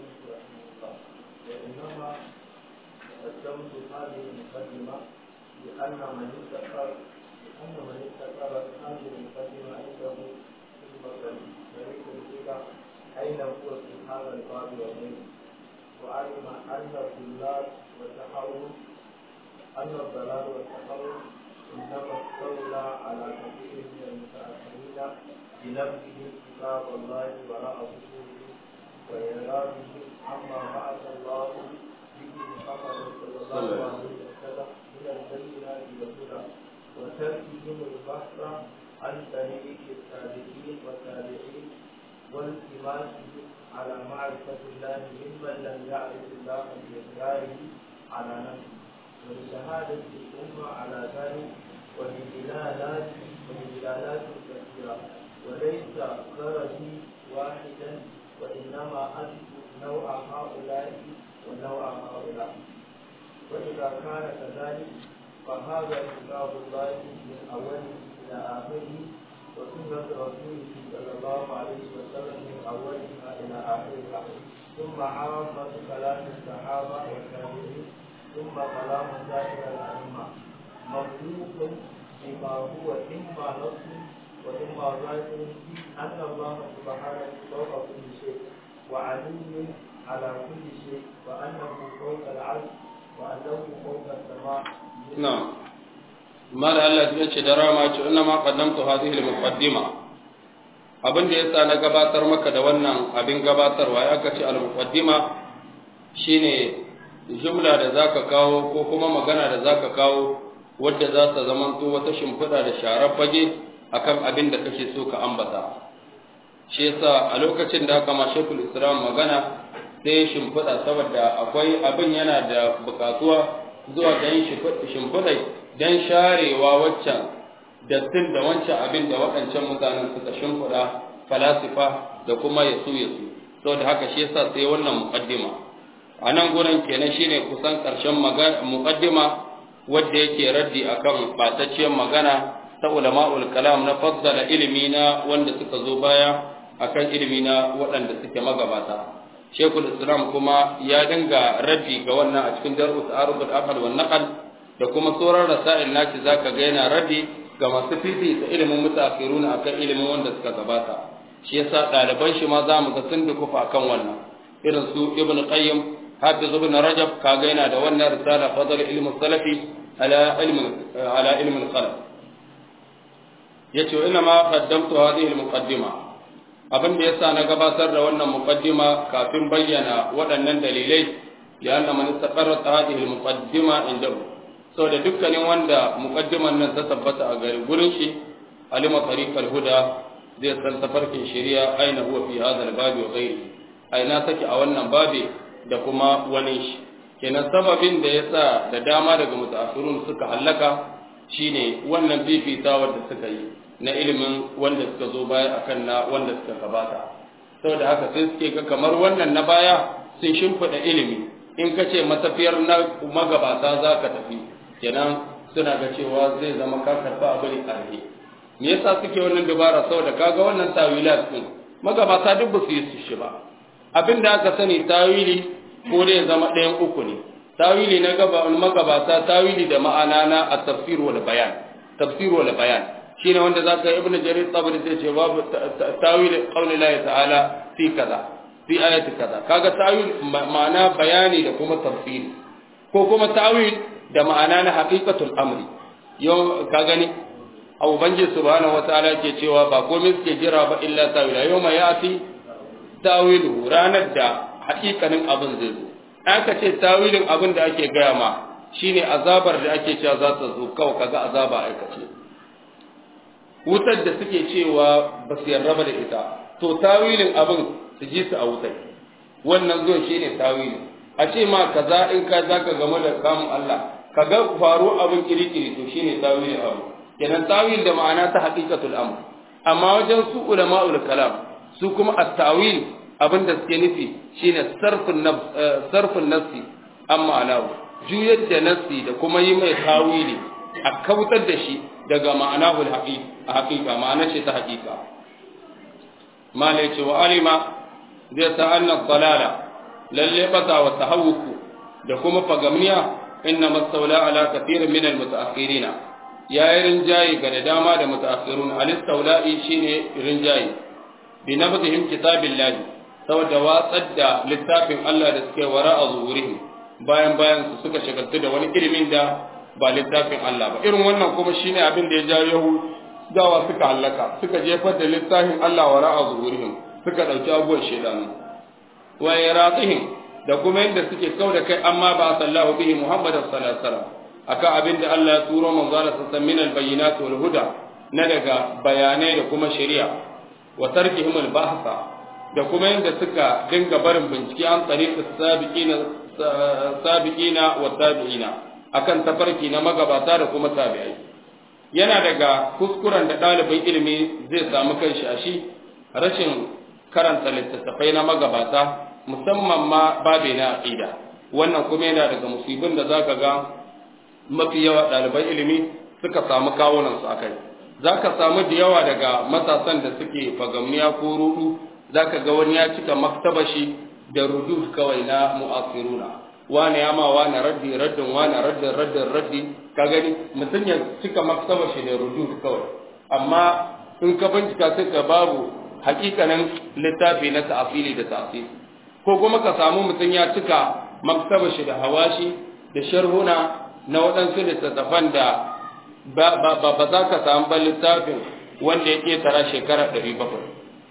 قدمت هذه المقدمة لأن من استقر لأن من استقر هذه المقدمة عنده خدمة شريك الإله أين هو في هذا الباب وغيره وعلم أن الضلال والتحرر أن الضلال والتحرر إنما استولى على كثير من المتأخرين بنفسهم كتاب الله وراء ظهورهم وإعراضهم عما بعث الله به محمد صلى الله عليه وسلم من البينات والهدى وتركهم البحث عن طريق السابقين والتابعين والتماسهم على معرفة الله ممن لم يعرف الله بإقراره على نفسه ولشهادة الأمة على ذلك ولدلالات ولدلالات كثيرة وليس غرضي واحدا وإنما أذكر نوع هؤلاء ونوع هؤلاء وإذا كان كذلك فهذا كتاب الله من أوله إلى آخره وسنة رسوله صلى الله عليه وسلم من أولها إلى آخرها ثم عامة كلام الصحابة والتابعين ثم كلام سائر الأئمة مخلوق بما هو إما نص وإما ظاهر أن الله سبحانه فوق كل شيء وعلي على كل شيء وأنه فوق العرش وأنه فوق السماء نعم ما الله يجي دراما إنما قدمت هذه المقدمة abin da yasa na gabatar maka da wannan abin gabatarwa ya kace al-muqaddima shine jumla da zaka kawo ko kuma magana da zaka kawo wadda za ta zamanto wata shimfiɗa da sharar fage akan abin da kake so ka ambata shi yasa a lokacin da aka ma shekul islam magana sai shimfiɗa saboda akwai abin yana da buƙatuwa zuwa don shimfiɗai don sharewa waccan dattin da wancan abin da waɗancan mutanen suka shimfiɗa falasifa da kuma yasu yasu saboda haka shi yasa sai wannan muqaddima a nan gurin kenan shine kusan ƙarshen muqaddima wadda yake raddi akan ɓatacciyar magana ta ulama'ul kalam na faddala ilimi na wanda suka zo baya akan ilimi na waɗanda suke magabata shekul islam kuma ya dinga raddi ga wannan a cikin darus arubul aqal wan naqal da kuma sauran rasail naci zaka ga yana raddi ga masu fifita ilimin mutaakhirun akan ilimin wanda suka gabata shi yasa ɗaliban shi ma zamu ga sun dukufa akan wannan irin su ibn qayyim hafiz ibn rajab kaga yana da wannan risala fadl ilmi salafi ala ilmi ala ilmi al-qalb yace inna ma qaddamtu hadhihi al-muqaddima abin da yasa na gabatar da wannan muqaddima kafin bayyana waɗannan dalilai ya anna man istaqarrat hadhihi al-muqaddima indahu saboda dukkanin wanda muqaddiman nan ta tabbata a gari gurin shi alima tariqal huda zai san tafarkin shari'a aina huwa fi hadha al-babi wa ghairi aina take a wannan babi da kuma wani shi kenan sababin da yasa da dama daga mutaakhirun suka hallaka shine wannan fifitawar da suka yi na ilimin wanda suka zo baya akan na wanda suka gabata saboda haka sai suke ga kamar wannan na baya sun shimfiɗa ilimi in ka ce matafiyar na magabata za ka tafi kenan suna ga cewa zai zama ka karɓa abu ne ƙarfi me yasa suke wannan dabara saboda kaga wannan tawilat din magabata duk ba su yi su shi ba abin da aka sani tawili ko dai zama ɗayan uku ne tawili na gaba magabata tawili da ma'ana na at-tafsir wal bayan tafsir wal bayan shine wanda zaka ibn jarir tabari sai ce babu tawil qawli Allah ta'ala fi kaza fi ayati kaza kaga tawil ma'ana bayani da kuma tafsiri ko kuma tawil da ma'ana na haqiqatul amri yau ka gani abu banji subhanahu wataala ke cewa ba komai suke jira ba illa tawila yau ma yati tawilu ranar da haƙiƙanin abin zai zo aka ce tawilin abin da ake gaya ma shine azabar da ake cewa za ta zo kawai kaga azaba aikace wutar da suke cewa ba su yarda ba da ita to tawilin abin su ji su a wutar wannan zuwan shi ne tawilin a ce ma kaza in ka za ka game da kamun Allah ka ga faru abin kirikiri to shi ne tawilin abu kenan tawil da ma'ana ta haqiqatul amr amma wajen su ulama'ul kalam su kuma at-tawil abin da suke nufi shine sarfin sarfin nafsi amma alahu juyar da nafsi da kuma yi mai tawili a kautar da shi daga ma'anahul haqiqa ma'anar shi ta haqiqa mala yace wa alima zai ta anna dalala lalle bata wa tahawuku da kuma fagamniya inna mastawla ala kathirin min almutaakhirin ya yi rinjayi ga da dama da mutaakhirun alistawla'i shine rinjayi bi nabdihim kitabillahi saboda watsar da littafin Allah da suke wara a zuhurihim bayan bayan su suka shagaltu da wani ilimin da ba littafin Allah ba irin wannan kuma shine abin da ya ja Yahudawa suka hallaka suka jefar da littafin Allah wa ra'a zuhurihim suka dauki abubuwan shedanu wa yaratihim da kuma yadda suke kau da kai amma ba sallahu bihi Muhammad sallallahu alaihi wasallam akan abin da Allah ya turo manzo Allah sallallahu min al-bayyinat wal huda na daga bayanai da kuma shari'a wa tarkihim al-bahsa da kuma yadda suka dinga barin bincike an tariqi sabiqina sabiqina wa tabi'ina akan tafarki na magabata da kuma tabi'ai yana daga kuskuren da ɗalibin ilimi zai samu kanshi a shi rashin karanta littattafai na magabata musamman ma babe na aqida wannan kuma yana daga musibin da zaka ga mafi yawa ɗaliban ilimi suka samu kawunan su akai zaka samu da yawa daga matasan da suke fagamniya ko rudu zaka ga wani ya cika maktabashi da rudud kawai na mu'asiruna wane ya ma wane raddi raddin wane raddin raddin raddi ka gani mutum ya cika maktaba shi da rudu kawai amma in ka bincika sai ka babu hakikanin littafi na ta'afili da ta'afili ko kuma ka samu mutum ya cika maktaba shi da hawashi da sharhuna na waɗansu littattafan da ba za ka samu ba littafin wanda ya ƙetara shekara ɗari bakwai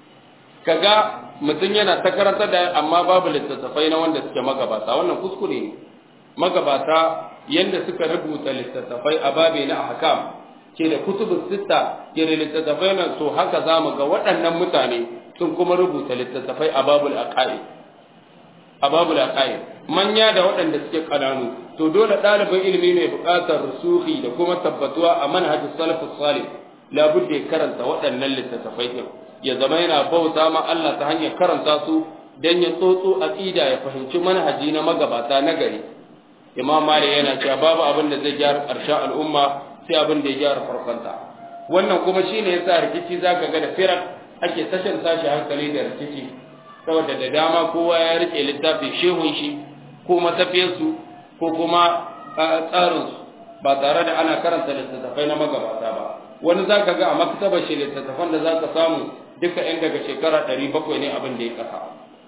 kaga mutum yana ta karanta da amma babu littattafai na wanda suke magabata wannan kuskure ne magabata yanda suka rubuta littattafai a babe na ahkam ke da kutubus sitta ke da littattafai nan so haka zamu ga waɗannan mutane sun kuma rubuta littattafai a babul aqaid a babul aqaid manya da waɗanda suke kananu to dole ɗalibin ilimi mai buƙatar rusuhi da kuma tabbatuwa a manhajus salafus salih labudda ya karanta waɗannan littattafai din ya zama yana bauta ma Allah ta hanyar karanta su dan ya tsotso aqida ya fahimci manhaji na magabata na gari imam malik yana cewa babu abin da zai gyara ƙarshen al'umma sai abin da ya gyara farkonta wannan kuma shine yasa rikici zaka ga da firar ake tashin tashi hankali da rikici saboda da dama kowa ya rike littafin shehun shi ko matafiyarsu ko kuma tsarinsu ba tare da ana karanta littattafai na magabata ba wani za ka ga a maktabar shi littattafan da za ka samu duka yan daga shekara ɗari bakwai ne abin da ya kasa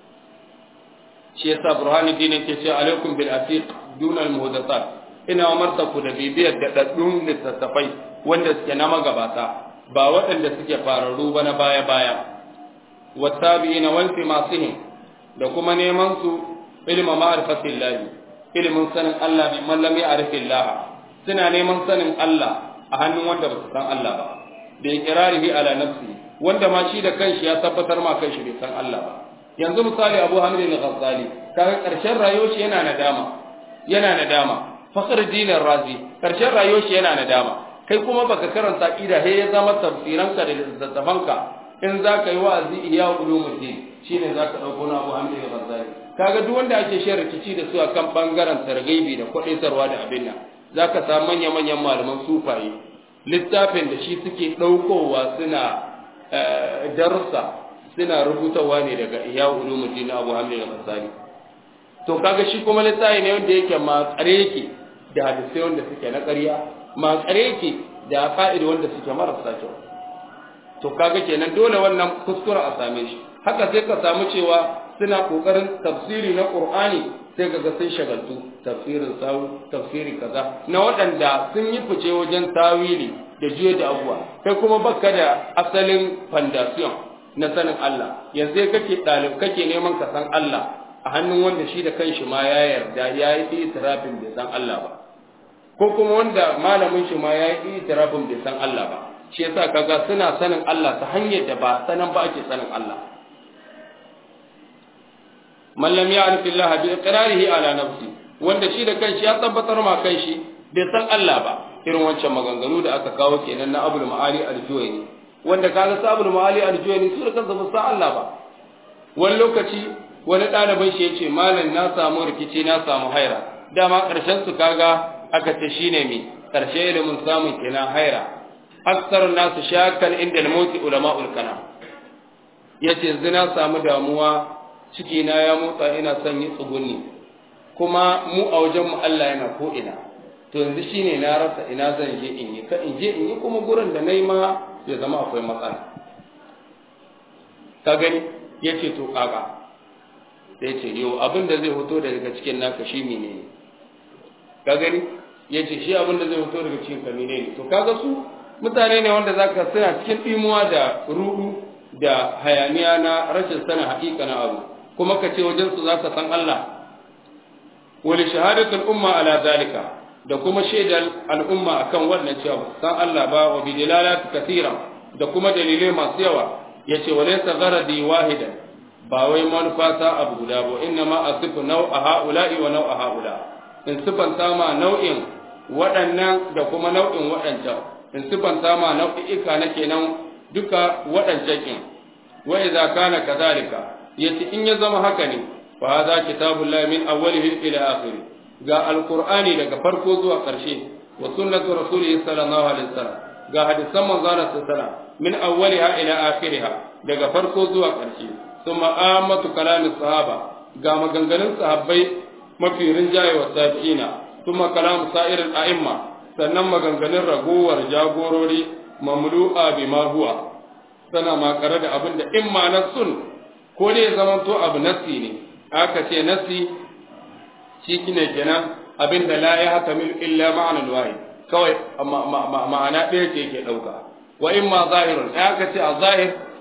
shi yasa burhanuddin yake ce alaikum bil atiq duna al muhdathat ina umarta ku da bibiyar da daddun littattafai wanda suke na magabata ba waɗanda suke fararru ba na baya baya wattabi'ina wal fimasihim da kuma neman su ilma ma'rifatillahi ilmin sanin Allah bi man lam ya'rifillah suna neman sanin Allah a hannun wanda ba su san Allah ba da iqrarihi ala nafsi wanda ma shi da kanshi ya tabbatar ma kanshi bai san Allah ba yanzu misali Abu Hamid al-Ghazali kaga karshen rayuwar shi yana nadama yana nadama fakhr dinar razi karshen rayuwar shi yana nadama kai kuma baka karanta aqida he ya zama tafsiranka da littattafanka in zaka yi wa'azi iya ulumuddin shine zaka dauko na Abu Hamid al-Ghazali kaga duk wanda ake shan rikici da su akan bangaren targaibi da kwadaitarwa da abin nan zaka samu manya manyan malaman sufaye littafin da shi suke daukowa suna darussa suna rubutawa ne daga iya ulumuddin Abu Hamid al-Ghazali to kaga shi kuma littafi ne wanda yake ma tsare yake da hadisai wanda suke na ƙarya ma tsare yake da fa'ida wanda suke marasa kyau to kaga kenan dole wannan kuskure a same shi haka sai ka samu cewa suna kokarin tafsiri na Qur'ani sai kaga sun shagaltu tafsirin sawu tafsiri kaza na waɗanda sun yi fice wajen tawili da juya da abuwa kai kuma baka da asalin foundation na sanin Allah yanzu kake ɗalib kake neman ka san Allah a hannun wanda shi da kanshi ma ya yarda ya yi itirafin bai san Allah ba ko kuma wanda malamin shi ma ya yi itirafin bai san Allah ba shi yasa kaga suna sanin Allah ta hanyar da ba sanan ba ake sanin Allah man lam ya'rif Allah bi iqrarihi ala nafsi wanda shi da kanshi ya tabbatar ma kanshi bai san Allah ba irin wancan maganganu da aka kawo kenan na Abul Ma'ali al-Juwayni wanda kaga sa Abul Ma'ali al-Juwayni su da kansu ba san Allah ba wani lokaci wani ɗalibin shi yace malam na samu rikici na samu haira dama ƙarshen su kaga aka ce shine mi ƙarshe ilimin samun kenan haira aksar nasu shakan inda al-mauti ulama'ul kana yace yanzu na samu damuwa ciki na ya motsa ina son yi tsugunni kuma mu a wajen mu Allah yana ko ina to yanzu shine na rasa ina zan je in yi ka in je in yi kuma gurin da nayi ma ya zama akwai matsala ka gani yace to kaga sai ce yau abin da zai fito daga cikin naka shi menene ka gani yace shi abin da zai fito daga cikin ka menene to kaga su mutane ne wanda zaka suna cikin dimuwa da rudu da hayaniya na rashin sanin haƙiƙa na abu kuma ka ce wajen su zaka san Allah wali shahadatul umma ala zalika da kuma shaidar al'umma akan wannan cewa san Allah ba wa bi dalalati kathira da kuma dalilai masu yawa yace walaysa gharadi wahidan ba wai manufata abu guda ba inna ma asifu nau'a ha'ula'i wa nau'a ha'ula in sifanta ma nau'in waɗannan da kuma nau'in waɗancan in sifanta ma nau'i'ika na kenan duka waɗancan kin wa idza kana kadhalika yace in ya zama haka ne fa hadha kitabullahi min awwalihi ila akhirih ga alqur'ani daga farko zuwa ƙarshe wa sunnatu rasulihi sallallahu alaihi wasallam ga hadisan manzon sallallahu alaihi wasallam min awwaliha ila akhiriha daga farko zuwa ƙarshe ثم آمة كلام الصحابة قام غنغنن صحابي mafi rinjaye wa tabi'ina kuma kalam sa'ir al-a'imma sannan maganganun ragowar jagorori mamlu'a bima huwa sana makare da abin da in ma na sun ko ne zaman to abu nasi ne aka ce nasi shi kine kenan abin da la ya hakamil illa ma'ana wahid kawai ma'ana ɗaya ce yake ɗauka wa in ma zahirun aka ce a zahir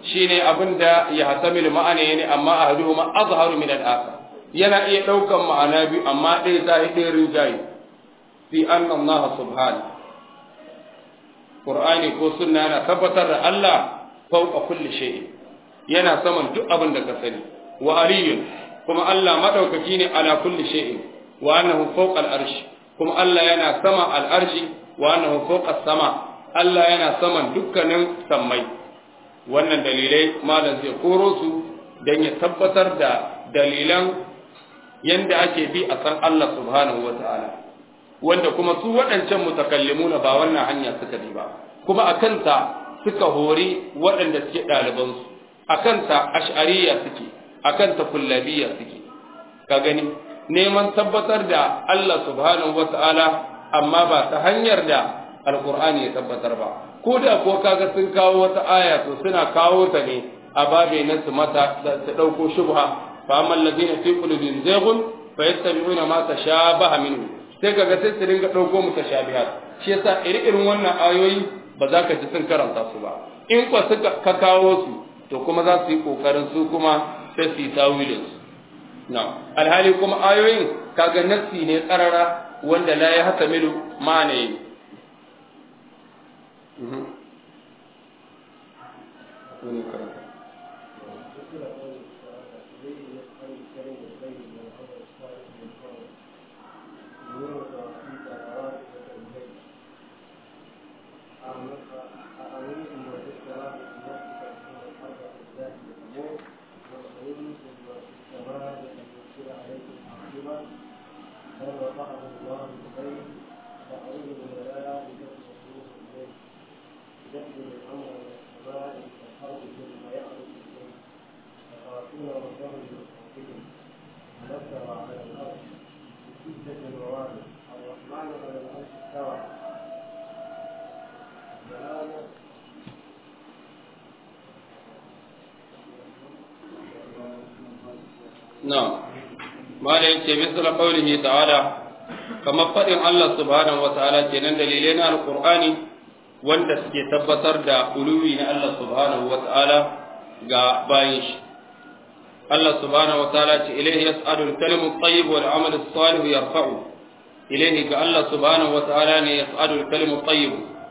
shine abin da ya hasamilu ma'ana ne amma ahaduhuma azharu min al-akhar yana iya daukan ma'ana biyu amma ɗaya ta yi ɗaya rinjaye fi anna Allah subhanahu Qur'ani ko sunna yana tabbatar da Allah fauqa kulli shay'in yana saman duk abin da ka sani wa aliyun kuma Allah madaukaki ne ala kulli shay'in wa annahu fawqa al-arsh kuma Allah yana sama al-arshi wa annahu fawqa sama Allah yana saman dukkanin sammai wannan dalilai malam zai koro su dan ya tabbatar da dalilan yanda ake bi a san Allah subhanahu wa ta'ala wanda kuma su waɗancan mutakallimuna ba wannan hanya suka bi ba kuma akan ta suka hori waɗanda suke ɗalibansu akan ta ash'ariya suke akan ta kullabiya suke ka gani neman tabbatar da Allah subhanahu wata'ala amma ba ta hanyar da alkur'ani ya tabbatar ba ko da ko kaga sun kawo wata aya to suna kawo ta ne a babe na su mata su dauko shubha fa amma alladhina fi qulubihim zayghun fa yattabi'una ma tashabaha minhu sai kaga sai su dinga dauko mutashabihat shi yasa iri-irin wannan ayoyi ba za ka ji sun karanta su ba in ko suka ka kawo su to kuma za su yi kokarin su kuma sai su yi tawilin su na alhali kuma ayoyin kaga nassi ne tsarara wanda la ya hata milu ma'ana yi نعم ما ليس مثل قوله تعالى كما فإن الله سبحانه وتعالى كنن دليلنا القرآن wanda suke tabbatar da uluwi na Allah subhanahu wa ta'ala ga bayin shi. Allah subhanahu wa ta'ala ce ilaihi yas'adu al-kalimu at-tayyib wal 'amal as-salih yarfa'u ilaihi ga Allah subhanahu wa ta'ala ne yas'adu al-kalimu at-tayyib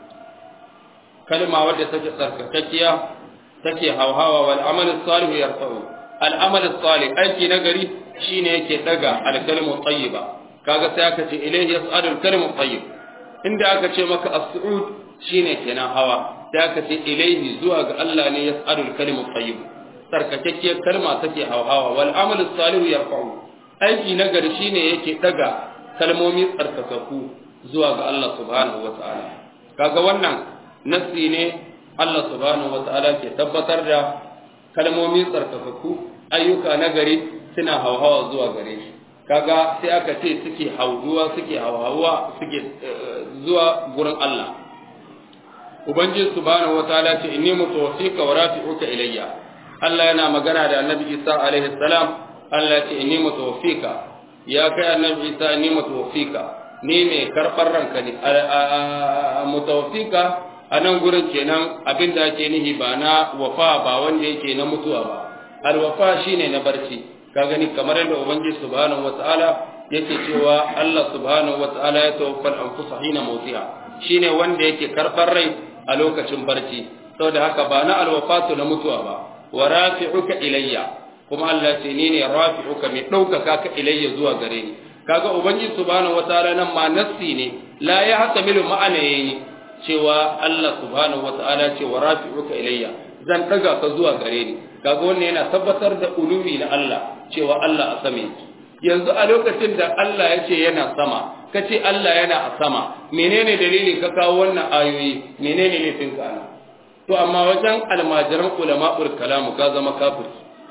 kalma wadda take tsarkakakkiya take hawhawa wal 'amal as-salih yarfa'u al-amal as-salih aiki nagari shine yake daga al-kalimu at-tayyiba kaga sai aka ce ilaihi yas'adu al-kalimu at-tayyib inda aka ce maka as-su'ud shine kenan hawa sai aka ce ilaihi zuwa ga Allah ne yas'alul kalimu tayyib sarkakakkiyar kalma take hawa wal amal salihu yarfa'u aiki na gari shine yake daga kalmomi tsarkakakku zuwa ga Allah subhanahu wata'ala kaga wannan nassi ne Allah subhanahu wata'ala ke tabbatar da kalmomi tsarkakakku ayyuka na gari suna hauhawa zuwa gare shi kaga sai aka ce suke hauduwa suke hauhawa suke zuwa gurin Allah ubangiji subhanahu wataala ce inni mutawaffika wa rafi'uka ilayya Allah yana magana da Annabi Isa alaihi salam Allah ce inni mutawaffika ya kai Annabi Isa inni mutawaffika ni ne karbar ranka ne mutawaffika a nan gurin kenan abin da ake nihi ba na wafa ba wanda yake na mutuwa ba alwafa shine na barci ka gani kamar yadda ubangiji subhanahu wataala yake cewa Allah subhanahu wataala ya tawaffal anfusa hina mautiha shine wanda yake karbar rai a lokacin barci saboda haka ba na alwafatu na mutuwa ba wa rafi'uka ilayya kuma Allah ce ni ne rafi'uka mai ɗaukaka ka ilayya zuwa gare ni kaga ubangiji subhanahu wataala nan ma nassi ne la ya hasamilu ma'ana yayi cewa Allah subhanahu wataala ce wa rafi'uka ilayya zan daga ka zuwa gare ni kaga wannan yana tabbatar da uluwi na Allah cewa Allah a sama yanzu a lokacin da Allah ya ce yana sama ka ce Allah yana a sama menene dalilin ka kawo wannan ayoyi menene laifin ka ana to amma wajen almajiran ulama'ul kalamu ka zama kafir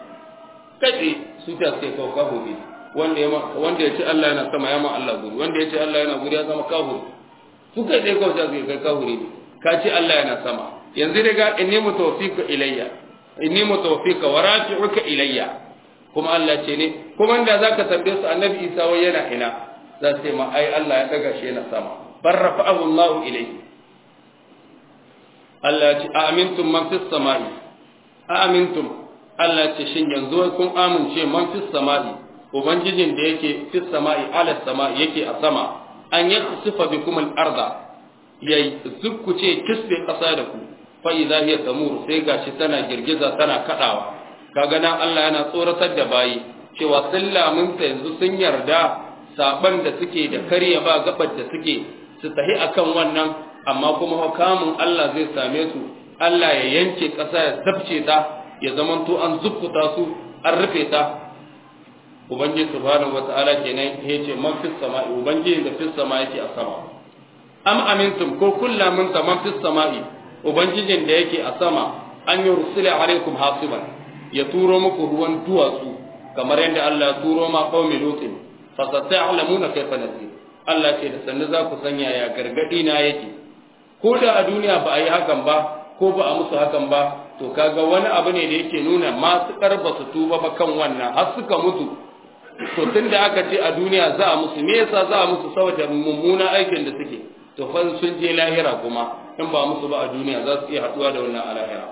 kace su ta sai kawo kafiri wanda ya wanda ya ce Allah yana sama ya ma Allah guri wanda ya ce Allah yana guri ya zama kafir su kai sai kawo sai kai kafiri ne ka ce Allah yana sama yanzu daga inni mutawfika ilayya inni mutawfika wa rafi'uka ilayya kuma Allah ce ne kuma da zaka tambaye su annabi Isa wai yana ina za su ce ma ai Allah ya daga shi yana sama bar rafa'ahu Allah ilayhi Allah ya ce amintum man fis samai a amintum Allah ce shin yanzu kun amince man fis sama'i ubangijin da yake fis sama'i ala sama'i yake a sama an yakhsifa bikum al-arda yayi zukkuce kisbe kasa da ku fa idza hiya tamur sai gashi tana girgiza tana kadawa kaga nan Allah yana tsoratar da bayi cewa sun lamunta yanzu sun yarda saban da suke da karya ba gabar da suke su tahi akan wannan amma kuma hukamin Allah zai same su Allah ya yanke ƙasa ya zabce ta ya zamanto an zukkuta su an rufe ta ubangiji subhanahu wata'ala kenan ya ce man fis sama'i ubangiji da fis sama yake a sama am amintum ko kullu min man fis sama'i ubangijin da yake a sama an yursila alaikum hasiban ya turo muku ruwan duwatsu kamar yadda Allah ya turo ma qaumi lutin fa sata'lamuna kayfa nasir Allah ce da sannu za ku sanya ya gargadi na yake ko da a duniya ba a yi hakan ba ko ba a musu hakan ba to kaga wani abu ne da yake nuna masu karba su tuba ba kan wannan har suka mutu to tun da aka ce a duniya za a musu me yasa za a musu saboda mummuna aikin da suke to fa sun je lahira kuma in ba musu ba a duniya za su iya haduwa da wannan a lahira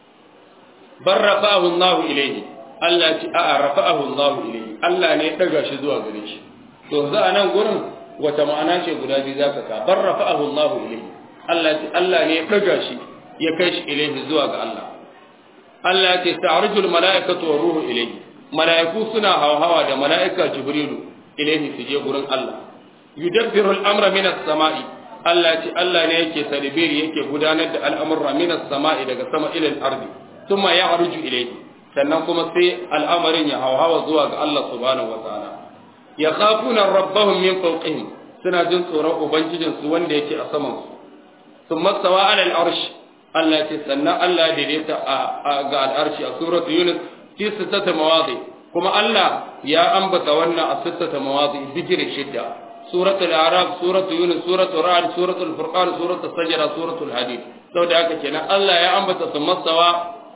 bar rafa'ahu Allahu ilayhi Allah ce a'a rafa'ahu Allahu ilayhi Allah ne ya daga shi zuwa gare shi to za a nan gurin wata ma'ana ce guda biyu zaka ka bar rafa'ahu Allahu ilayhi Allah ce Allah ne ya daga shi ya kai shi ilayhi zuwa ga Allah Allah ce ta'arjul mala'ikatu wa ruhu ilayhi mala'iku suna hawa da mala'ika jibrilu ilayhi su je gurin Allah yudabbiru al-amra min as-sama'i Allah ce Allah ne yake tadbiri yake gudanar da al'amura min as-sama'i daga sama ila al-ardi thumma ya'ruju ilayhi sannan kuma sai al'amarin ya hawa zuwa ga Allah subhanahu wa ta'ala yakhafuna rabbahum min fawqihim suna jin tsoron ubangijinsu wanda yake a saman su thumma sawa ala al-arsh Allah ce sannan Allah daidaita ga al'arshi a suratu Yunus fi sittata mawadi kuma Allah ya ambata wannan a sittata mawadi bigire shidda suratu al-arab suratu Yunus suratu ra'd suratu al-furqan suratu sajda suratu al-hadid saboda haka kenan Allah ya ambata su masawa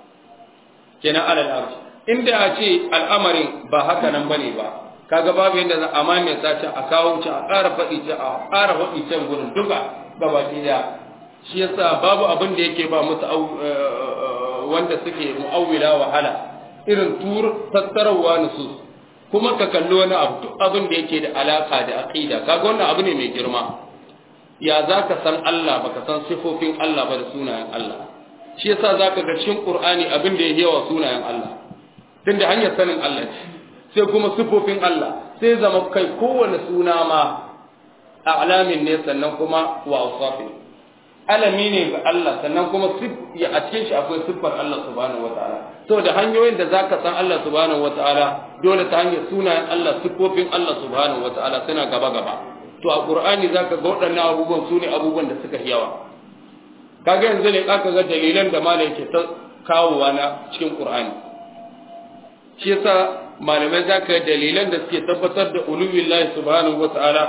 kenan ala al-arshi inda a ce al'amarin ba haka nan bane ba kaga babu yadda za a mamaye sace a kawo ci a ƙara faɗi ci a ƙara faɗi can gurin duka gabaki daya shi yasa babu abin da yake ba musu wanda suke mu'awwila wahala irin tur tattarawa nusus kuma ka kalli wani abu duk abin da yake da alaka da aqida kaga wannan abu ne mai girma ya zaka san Allah baka san sifofin Allah ba da sunayen Allah shi yasa zaka ga cikin Qur'ani abin da yake yawa sunayen Allah tunda hanyar sanin Allah ce sai kuma sifofin Allah sai zama kai kowane suna ma a'lamin ne sannan kuma wa awsafin alami ne ga Allah sannan kuma ya a cikin shi akwai siffar Allah subhanahu wataala saboda hanyoyin da zaka san Allah subhanahu wataala dole ta hanyar sunayen Allah siffofin Allah subhanahu wataala suna gaba gaba to a Qur'ani zaka ga waɗannan abubuwan sune abubuwan da suka yawa kaga yanzu ne ka ga dalilan da malam yake ta kawowa na cikin Qur'ani shi yasa malamai zaka ga dalilan da suke tabbatar da uluwillahi subhanahu wataala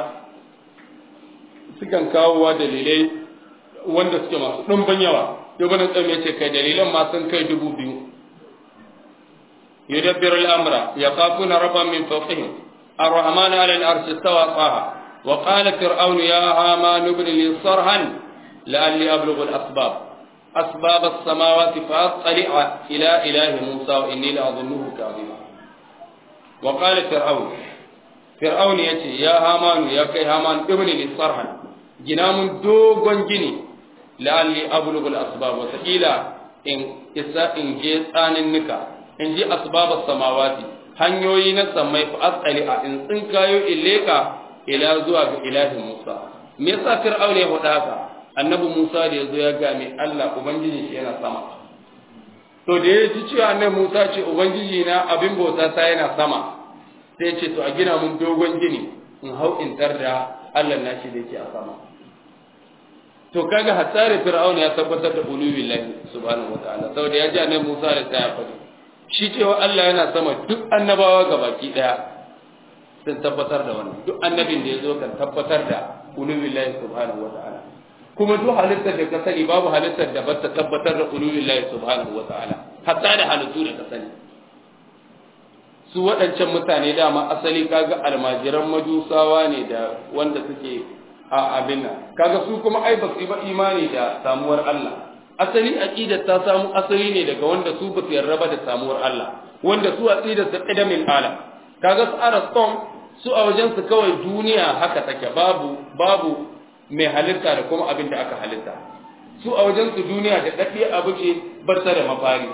sukan kawowa dalilai wanda suke masu ɗumbin yawa ibn qayyim yace kai dalilan ma sun kai dubu biyu yudabbiru al-amra yaqafuna rabban min fawqihim ar-rahman 'ala al-arsh istawa qaha wa qala fir'aun ya haman ibn li sarhan la'alli ablughu al-asbab asbab as-samawati fa attali'a ila ilahi musa wa inni la'adhunnuhu kadhiba wa qala fir'aun fir'aun yace ya haman ya kai haman ibn li sarhan gina mun dogon gini la'alli ablughu al-asbab wa sakila in isa in je tsanin nika in ji asbab samawati hanyoyi na samai fa asali a in tsinkayo ileka ila zuwa ga ilahi Musa me yasa Fir'aun ya faɗa haka annabi Musa da yazo ya ga mai Allah ubangiji shi yana sama to da ya ji cewa annabi Musa ce ubangiji na abin bauta ta yana sama sai ya ce to a gina mun dogon gini in hau in tarda Allah na shi da yake a sama to kaga hatsari fir'auna ya tabbatar da uluwi lahi subhanahu wataala saboda ya ji annabi Musa da ta ya faɗi shi cewa Allah yana sama duk annabawa gabaki daya sun tabbatar da wannan duk annabin da ya zo kan tabbatar da uluwi lahi subhanahu wataala kuma duk halittar da ka sani babu halittar da ba ta tabbatar da uluwi lahi subhanahu wataala hatta da halittu da ka sani su waɗancan mutane dama asali kaga almajiran majusawa ne da wanda suke a abin nan kaga su kuma ai ba su ba imani da samuwar Allah asali aqidar ta samu asali ne daga wanda su ba su yarda da samuwar Allah wanda su aqidar su qidamil alam kaga su Ariston su a wajen su kawai duniya haka take babu babu mai halitta da kuma abin da aka halitta su a wajen su duniya da dadi abu ce ba ta da mafari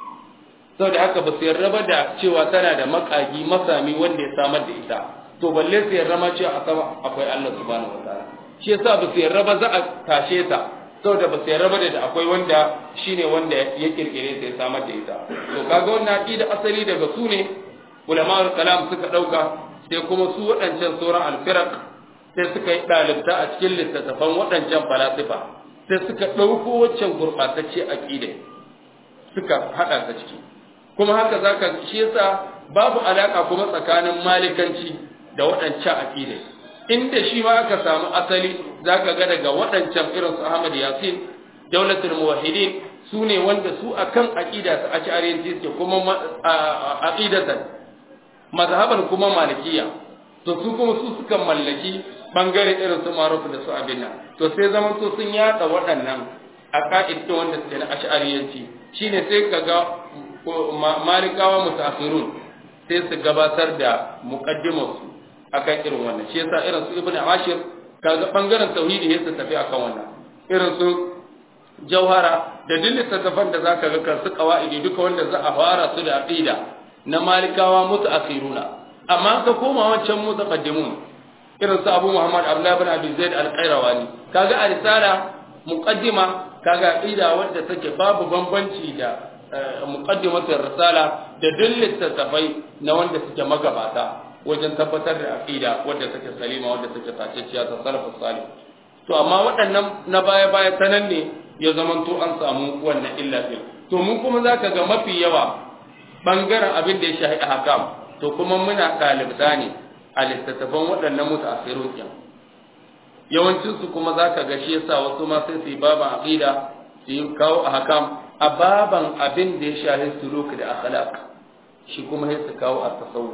saboda haka ba su yarda ba da cewa tana da makagi masami wanda ya samar da ita to balle su yarda ma cewa a sama akwai Allah subhanahu wataala shi yasa ba su yarda ba za a tashe ta saboda ba su yarda ba da akwai wanda shine wanda ya kirkire ta ya samar da ita to kaga wannan aqida asali daga su ne ulama'ul kalam suka dauka sai kuma su waɗancan sauran alfiraq sai suka yi ɗalibta a cikin littattafan waɗancan falasifa sai suka ɗauko waccan gurɓatacce aqida suka haɗa ta ciki kuma haka zaka shi yasa babu alaka kuma tsakanin malikanci da waɗancan aqida inda shi ma aka samu asali zaka ga daga waɗancan irin su Ahmad Yasin daulatul muwahhidin su ne wanda su akan aqida ta ash'ariyanci suke kuma aqidatan mazhaban kuma malikiya to su kuma su suka mallaki bangare irin su marufu da su abin nan to sai zaman to sun yada waɗannan aqaid wanda suke na ash'ariyanci shine sai kaga malikawa mutaakhirun sai su gabatar da muqaddimarsu akan irin wannan shi yasa irin su ibnu ashir kaga bangaren tauhidi ya su tafi akan wannan irin su jauhara da duk littattafan da zaka ga kan su qawaidi duka wanda za a fara su da aqida na malikawa mutaakhiruna amma ka koma wancan mutaqaddimun irin su abu muhammad abdullah ibn abi zaid al-qayrawani kaga a risala muqaddima kaga aqida wanda take babu bambanci da muqaddimatul risala da duk littattafai na wanda suke magabata wajen tabbatar da aqida wadda take salima wadda take taceciya ta salafus salih to amma waɗannan na baya baya ta nan ne ya zamanto an samu wannan illa din to mun kuma zaka ga mafi yawa bangaren abin da ya shahi ahkam to kuma muna ɗalibta ne a littattafan waɗannan mutaakhirun kin yawancin su kuma zaka ga shi yasa wasu ma sai su yi baban aqida su yi kawo ahkam a baban abin da ya shahi suluk da akhlaq shi kuma sai su kawo at-tasawuf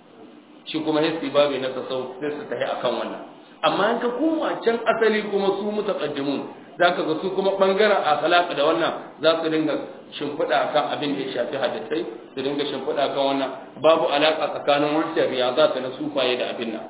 shi kuma hissi babu na tasawuf sai su tafi akan wannan amma in ka koma can asali kuma su mutaqaddimun zaka ga su kuma bangaren akhlaq da wannan za su dinga shimfiɗa akan abin da ya shafi hadisai su dinga shimfiɗa akan wannan babu alaka tsakanin wancan riyazat na sufaye da abin nan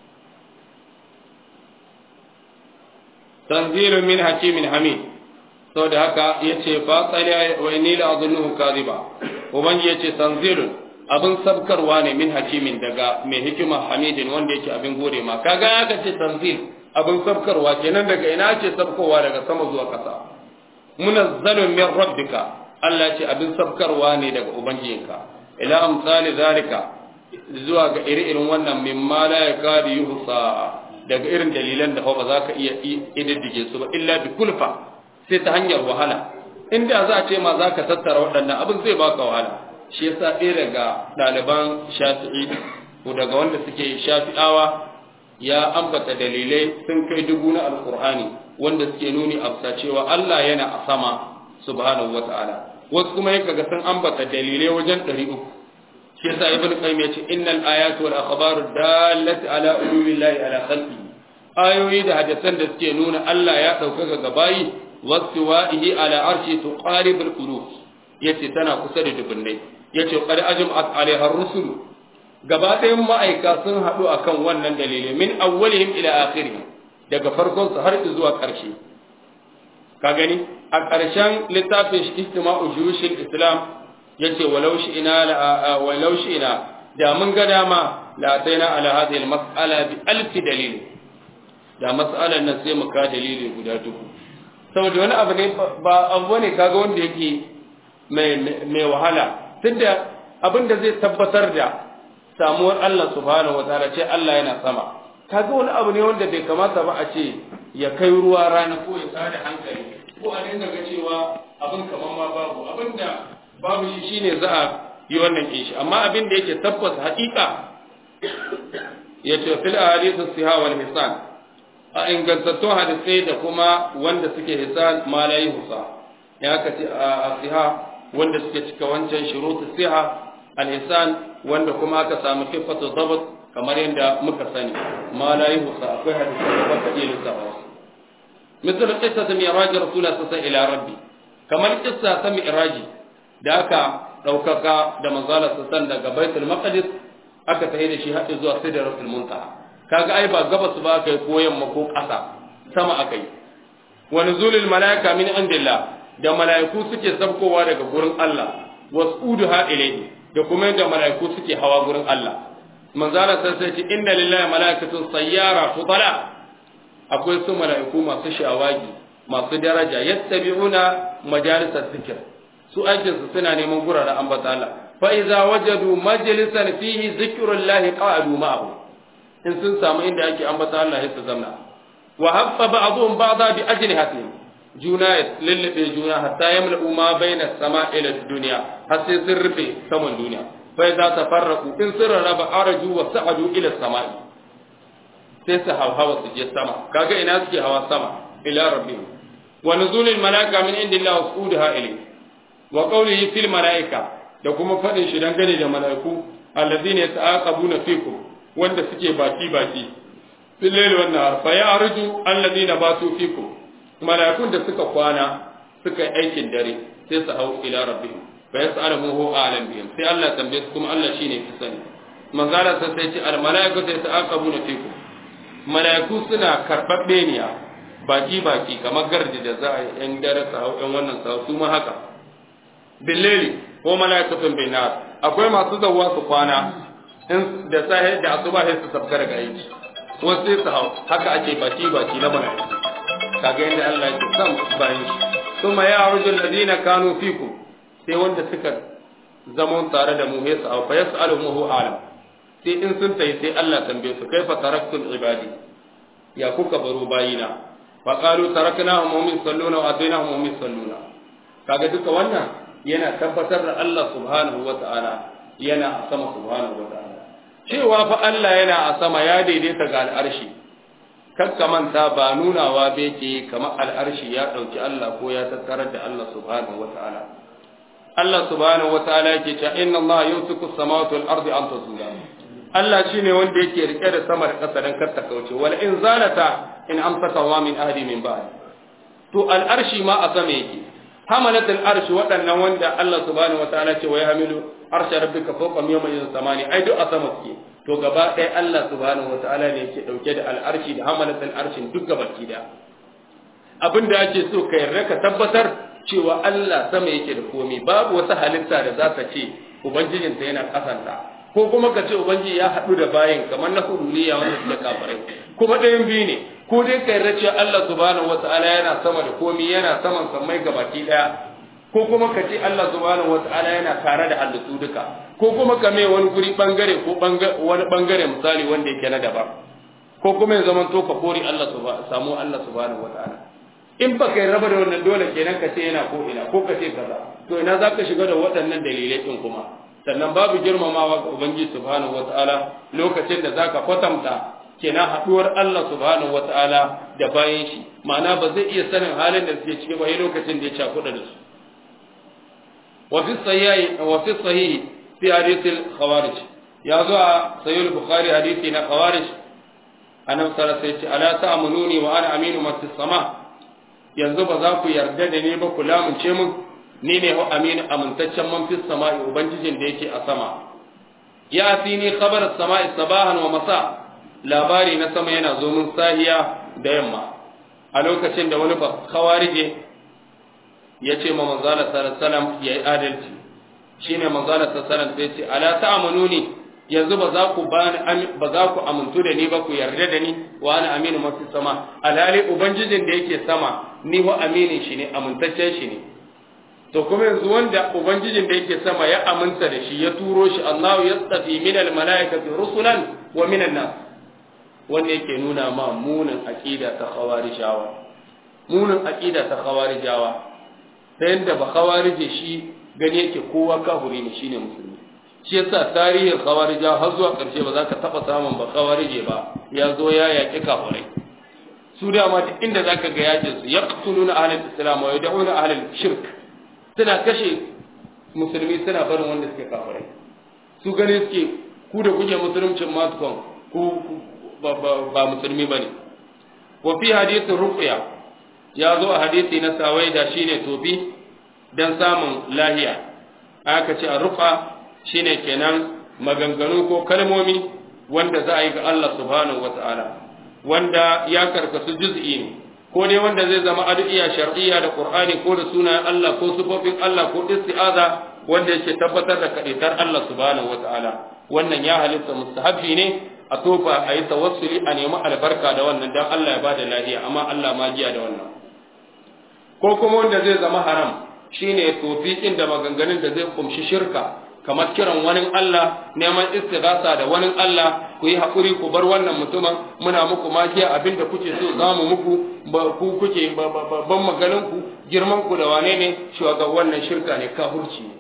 tanzilu min hakimin hamid saboda haka yace fa tsali wa inni la azunnuhu kadhiba ubangi yace tanzilun abin sabkarwa ne min hakimin daga mai hikima hamidin wanda yake abin gode ma kaga aka ce tanzil abin sabkarwa kenan daga ina ce sabkowa daga sama zuwa ƙasa munazzalun min rabbika Allah ce abin sabkarwa ne daga ubangijinka ila amsali zalika zuwa ga iri-irin wannan mimma la yakadu yuhsa daga irin dalilan da ba za ka iya ididdige su ba illa bi kulfa sai ta hanyar wahala inda za a ce ma za ka tattara waɗannan abin zai baka wahala shi yasa ɗaya daga ɗaliban shafi'i ko daga wanda suke shafi'awa ya ambata dalilai sun kai dubu na alkur'ani wanda suke nuni a cewa Allah yana a sama subhanahu wata'ala wasu kuma yaka ga sun ambata dalilai wajen ɗari uku shi yasa ibn qayyim ya ce innal ayatu wal akhbaru dallati ala ululillahi ala khalqi ayoyi da hadisan da suke nuna Allah ya ɗaukaka ga bayi wastiwa'ihi ala arshi tuqaribul qulub yace tana kusa da dubunnai yace qad ajma'at alaiha ar-rusul gaba ɗayan ma'aika sun haɗu akan wannan dalili min awwalihim ila akhirih daga farkon su har zuwa ƙarshe ka gani a ƙarshen littafin istima'u juyushil islam yace walau shi ina la walau shi ina da mun ga dama la ataina ala hadhihi al-mas'ala bi alf dalil da mas'alan nan sai mu ka dalili guda dubu saboda wani abu ne ba abu ne kaga wanda yake mai wahala tunda abin da zai tabbatar da samuwar Allah subhanahu wataala ce Allah yana sama kaga wani abu ne wanda bai kamata ba a ce ya kai ruwa rana ko ya tsada hankali ko a dinga ga cewa abin kamar ma babu abin da babu shi shine za a yi wannan kishi amma abin da yake tabbas haƙiƙa ya ce fil ahadithu siha wal hisan a ingantattun hadisai da kuma wanda suke hisan ma la yuhsa ya ka ce a siha wanda suke cika wancan shurutu siha al-ihsan wanda kuma aka samu kifatu dabt kamar yadda muka sani ma la yuhsa akwai hadisi da ba ka iya lissafa su misal qissat mi'raj rasulullah sallallahu ila rabbi kamar kissa ta mi'raji da aka ɗaukaka da manzala sassan daga baitul maqdis aka tafi da shi haɗe zuwa sidratul muntaha kaga ai ba gabas ba kai ko yamma ko ƙasa sama aka yi wa nuzulul malaika min indillah da malaiku suke sabkowa daga gurin Allah was'uduha ilayhi da kuma yadda malaiku suke hawa gurin Allah manzala sai sai ce inna lillahi malaikatun sayyara fudala akwai su malaiku masu shawagi masu daraja yattabi'una majalisar zikr su aikin su suna neman guraren ambata Allah fa iza wajadu majlisan fihi zikrullahi qa'adu ma'ahu in sun samu inda ake ambata Allah ya su zamna wa haffa ba'dhum ba'dha bi ajlihatihim juna ya lullube juna hatta yamla'u ma baina sama ila dunya har sai sun rufe saman duniya fa idza tafarraqu in sun raba araju wa sa'adu ila samai sai su hawa su je sama kaga ina suke hawa sama ila rabbihim wa nuzulil malaika min indillahi wa su'udaha ilayhi wa qawlihi fil malaika da kuma fadin shi dangane da malaiku alladhina yata'aqabuna fikum wanda suke baki baki fil layli wan nahar fa ya'ruju alladhina batu fikum mala'ikun da suka kwana suka yi aikin dare sai su hau ila rabbihim fa yas'aluhu hu a'lam bihim sai Allah tambaye su kuma Allah shine fi sani manzala sai sai ce al mala'ikatu yata'aqabuna fikum mala'iku suna karbabbe niya baki baki kamar gardi da za a yi yan dare su hau yan wannan su su ma haka billeli ko mala'ikatun bin nar akwai masu zawwa su kwana in da sahi da asuba sai su sabka daga aiki wasu sai su hau haka ake baki baki na mala'iku kaga yadda Allah ya san bayan shi kuma ya arju alladhina kanu fikum sai wanda suka zama tare da mu ya sa fa yasaluhu hu alam sai in sun tayi sai Allah tambaye su kaifa taraktul ibadi ya kuka baro bayina fa qalu taraknahum hum yusalluna wa atainahum hum yusalluna kaga duka wannan yana tabbatar da Allah subhanahu wa ta'ala yana a sama subhanahu wa ta'ala cewa fa Allah yana a sama ya daidaita ga al'arshi kakka manta ba nunawa bai ke kamar al'arshi ya ɗauki Allah ko ya tattarar da Allah subhanahu wa ta'ala. Allah subhanahu wa ta'ala yake cewa inna Allah yumsiku samawati wal ardi an tazula. Allah shine wanda yake rike da sama da ƙasa dan kar ta kauce wal in zalata in amsaka wa min ahli min ba'd. To al'arshi ma a sama yake. Hamalat al'arshi waɗannan wanda Allah subhanahu wa ta'ala ce wa yahmilu arsha rabbika fawqa yawma idhin samani ai duk a sama suke. to gaba ɗaya Allah subhanahu wa ta'ala ne yake ɗauke da al'arshi da hamalat al'arshin duk gaba ki da abin da ake so ka yarda ka tabbatar cewa Allah sama yake da komai babu wata halitta da za ta ce ubangijinta yana kasanta ko kuma ka ce ubangiji ya haɗu da bayin kamar na huduliya wanda suke kafirai kuma ɗayan biyu ne ko dai ka yarda cewa Allah subhanahu wa ta'ala yana sama da komai yana saman sammai gabaki ɗaya ko kuma ka ce Allah subhanahu wa ta'ala yana tare da halittu duka ko kuma ka mai wani guri bangare ko wani bangare misali wanda yake na daban ko kuma ya zaman to ka kori Allah samu Allah subhanahu wataala in ba kai raba da wannan dole kenan ka ce yana ko ina ko ka ce kaza to ina za ka shiga da waɗannan dalilai din kuma sannan babu girmamawa ga ubangiji subhanahu wataala lokacin da zaka kwatanta kenan haɗuwar Allah subhanahu wataala da bayan shi ma'ana ba zai iya sanin halin da suke ciki ba lokacin da ya cakuɗa da su وفي الصحيح وفي الصحيح في حديث الخوارج يا زوا سيد البخاري حديثنا خوارج أنا صلى الله ألا تأمنوني وأنا أمين من في السماء yanzu ba za ku yarda da ni ba ku lamunce mun ni ne ho amin amintaccen man fi sama'i ubangijin da yake a sama ya ni khabar sama'i sabahan wa masa labari na sama yana zo mun sahiya da yamma a lokacin da wani ba khawarije ya ce ma manzala sallallahu ya yi adalci shine manzala sallallahu sai ce ala ta'amununi yanzu ba za ku bani ba za ku amintu da ni ba ku yarda da ni wa ana aminu mafi sama alhali ubangijin da yake sama ni wa aminin shi ne amintaccen shi ne to kuma yanzu wanda ubangijin da yake sama ya aminta da shi ya turo shi Allah ya tsafi min al malaikati rusulan wa min nas wanda yake nuna ma munin aqida ta khawarijawa munin aqida ta khawarijawa ta yadda ba khawarije shi gani yake kowa kafiri ne shine musulmi shi yasa tarihin khawarija har zuwa karshe ba za ka taba samun ba khawarije ba ya zo ya yaki kafirai su dama duk inda zaka ga yakin su yaqtuluna ahlul islam wa yad'una ahlul shirk suna kashe musulmi suna barin wanda suke kafirai su gani suke ku da kuke musuluncin masu ku ba musulmi bane wa fi hadithin ruqya ya zo a hadisi na sawaida shine tofi dan samun lahiya aka ce arruqa shine kenan maganganu ko kalmomi wanda za a yi ga Allah subhanahu wata'ala wanda ya karkasu juz'i ne ko dai wanda zai zama addu'a shar'iyya da Qur'ani ko da sunayen Allah ko sifofin Allah ko isti'aza wanda yake tabbatar da kadaitar Allah subhanahu wata'ala wannan ya halitta mustahabbi ne a tofa a yi tawassuli a nemi albarka da wannan dan Allah ya bada lafiya amma Allah ma jiya da wannan ko kuma wanda zai zama haram shine tofi inda maganganun da zai kumshi shirka kamar kiran wani Allah neman istighatha da wani Allah ku yi hakuri ku bar wannan mutumin muna muku magiya abinda kuke so za mu muku ba ku kuke ban maganin ku girman ku da wane ne shugaban wannan shirka ne kafirci ne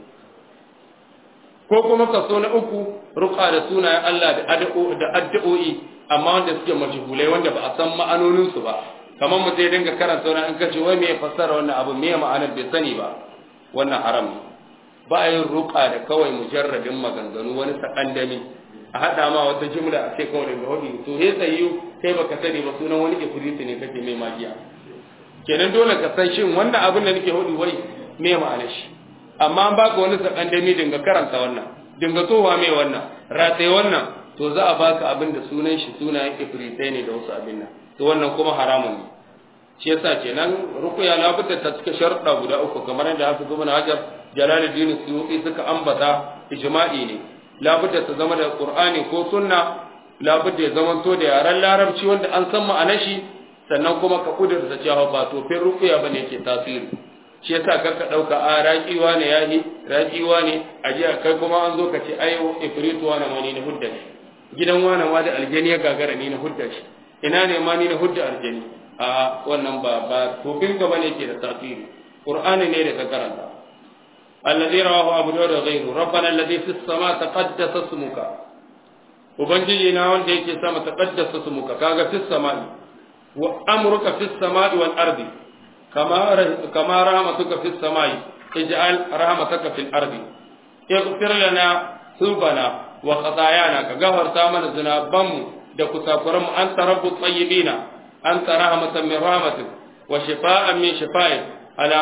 ko kuma kaso na uku ruqa da sunayen Allah da addu'o'i amma wanda suke majhulai wanda ba a san ma'anonin su ba kamar mu zai dinga karanta wannan in kace wai me ya fassara wannan abu me ma'anar bai sani ba wannan haram ne ba a yin ruqa da kawai mujarradin maganganu wani sakandami a hada ma wata jumla a ce kawai daga hudu to he tsayu kai baka sani ba sunan wani ifriti ne kake mai magiya kenan dole ka san shin wannan abin da nake hudu wai me ma'anar shi amma an baka wani sakandami dinga karanta wannan dinga towa mai wannan rataye wannan to za a baka abin da sunan shi sunayen ifritai ne da wasu abin nan to wannan kuma haramun ne shi yasa kenan rukuya na fitar ta cika sharuɗa guda uku kamar yadda haka zuba na hajar jalaluddin suyuti suka ambata ijma'i ne labudda ta zama da qur'ani ko sunna labudda ya zama to da yaran larabci wanda an san ma'anar shi sannan kuma ka kudurta cewa ba to fin rukuya bane yake tasiri shi yasa kar ka dauka a raqiwa ne yahi raqiwa ne a jiya kai kuma an zo ka ce ai ifritu wa na mani na hudda shi gidan wani ma da aljani ya gagara ni na hudda shi ina ne ma ni na hudda aljani a wannan ba ba tofin gaba ne ke da tasiri qur'ani ne da ka karanta alladhi rawahu abu dawud wa ghayru rabbana alladhi fis sama taqaddasa ismuka ubangiji na wanda yake sama taqaddasa ismuka kaga fis sama'i wa amruka fis sama'i wal ardi kama kama rahmatuka fis sama'i ij'al rahmataka fil ardi ighfir lana thubana wa khatayana ka gafarta mana zinabanmu da kusakuranmu anta rabbut tayyibina أنت رحمة من رحمتك وشفاء من شفائك على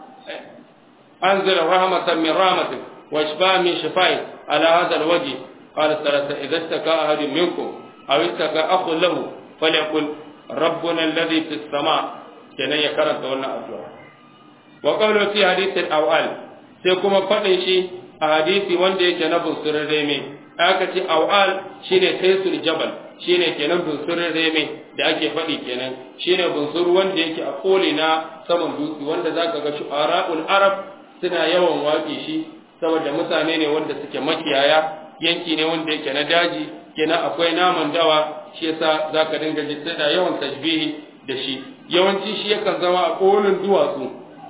أنزل رحمة من رحمتك وشفاء من شفائك على هذا الوجه قال الثلاثة إذا اشتكى أحد منكم أو اشتكى أخ له فليقل ربنا الذي في السماء كان يكرر دولنا أدعاء وقوله في حديث الأوال سيكون فتنشي أحاديث وندي جنب سرريمي أكتي أوال شيني خيس الجبل shine kenan bunsurin reme da ake faɗi kenan shine bunsur wanda yake a koli na saman dutse wanda zaka ga shu'ara'ul arab suna yawan waƙe shi saboda mutane ne wanda suke makiyaya yanki ne wanda yake na daji kenan akwai naman dawa shi yasa zaka dinga ji suna yawan tajbihi da shi yawanci shi yakan zama a kolin duwatsu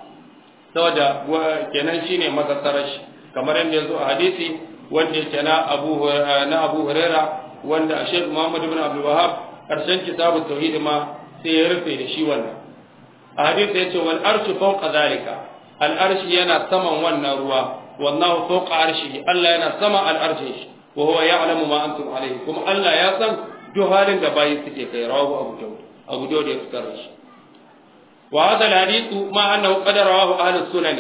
saboda kenan shine mazasarar shi kamar yadda yazo a hadisi wanda yake na Abu na Abu Hurairah wanda a Sheikh Muhammad ibn Abdul Wahhab karshen kitabut tauhid ma sai ya rufe da shi wannan a hadisi yace wal arshu fawqa zalika al arshi yana saman wannan ruwa wallahu fawqa arshihi Allah yana sama al arshin shi wa huwa ya'lamu ma antum alayhi kuma Allah ya san duk halin da bayi suke kai rawu Abu Dawud Abu Dawud ya fitar shi wa hadha al hadithu ma annahu qad rawahu ahlus sunani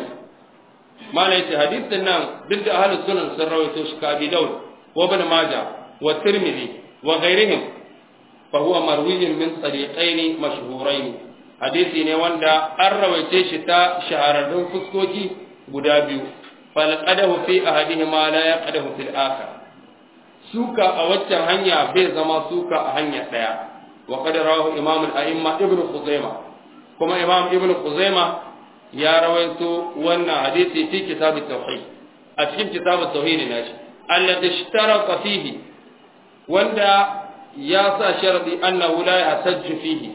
ma la yace hadithin nan duk da ahlus sunan sun rawaito shi ka Abi Dawud wa Ibn Majah والترمذي وغيرهم فهو مروي من طريقين مشهورين حديثي ne wanda an rawaice shi ta shahararrun fuskoki guda biyu falqadahu fi ahadihima la yaqadahu fil akhar suka a waccan hanya bai zama suka a hanya daya wa qad rawahu imam al-a'imma ibnu khuzaimah kuma imam ibnu khuzaimah ya rawaito wannan hadisi fi kitab at-tauhid a cikin kitab at-tauhid nashi alladhi ishtaraka fihi wanda ya sa sharadi annahu la yahtajju fihi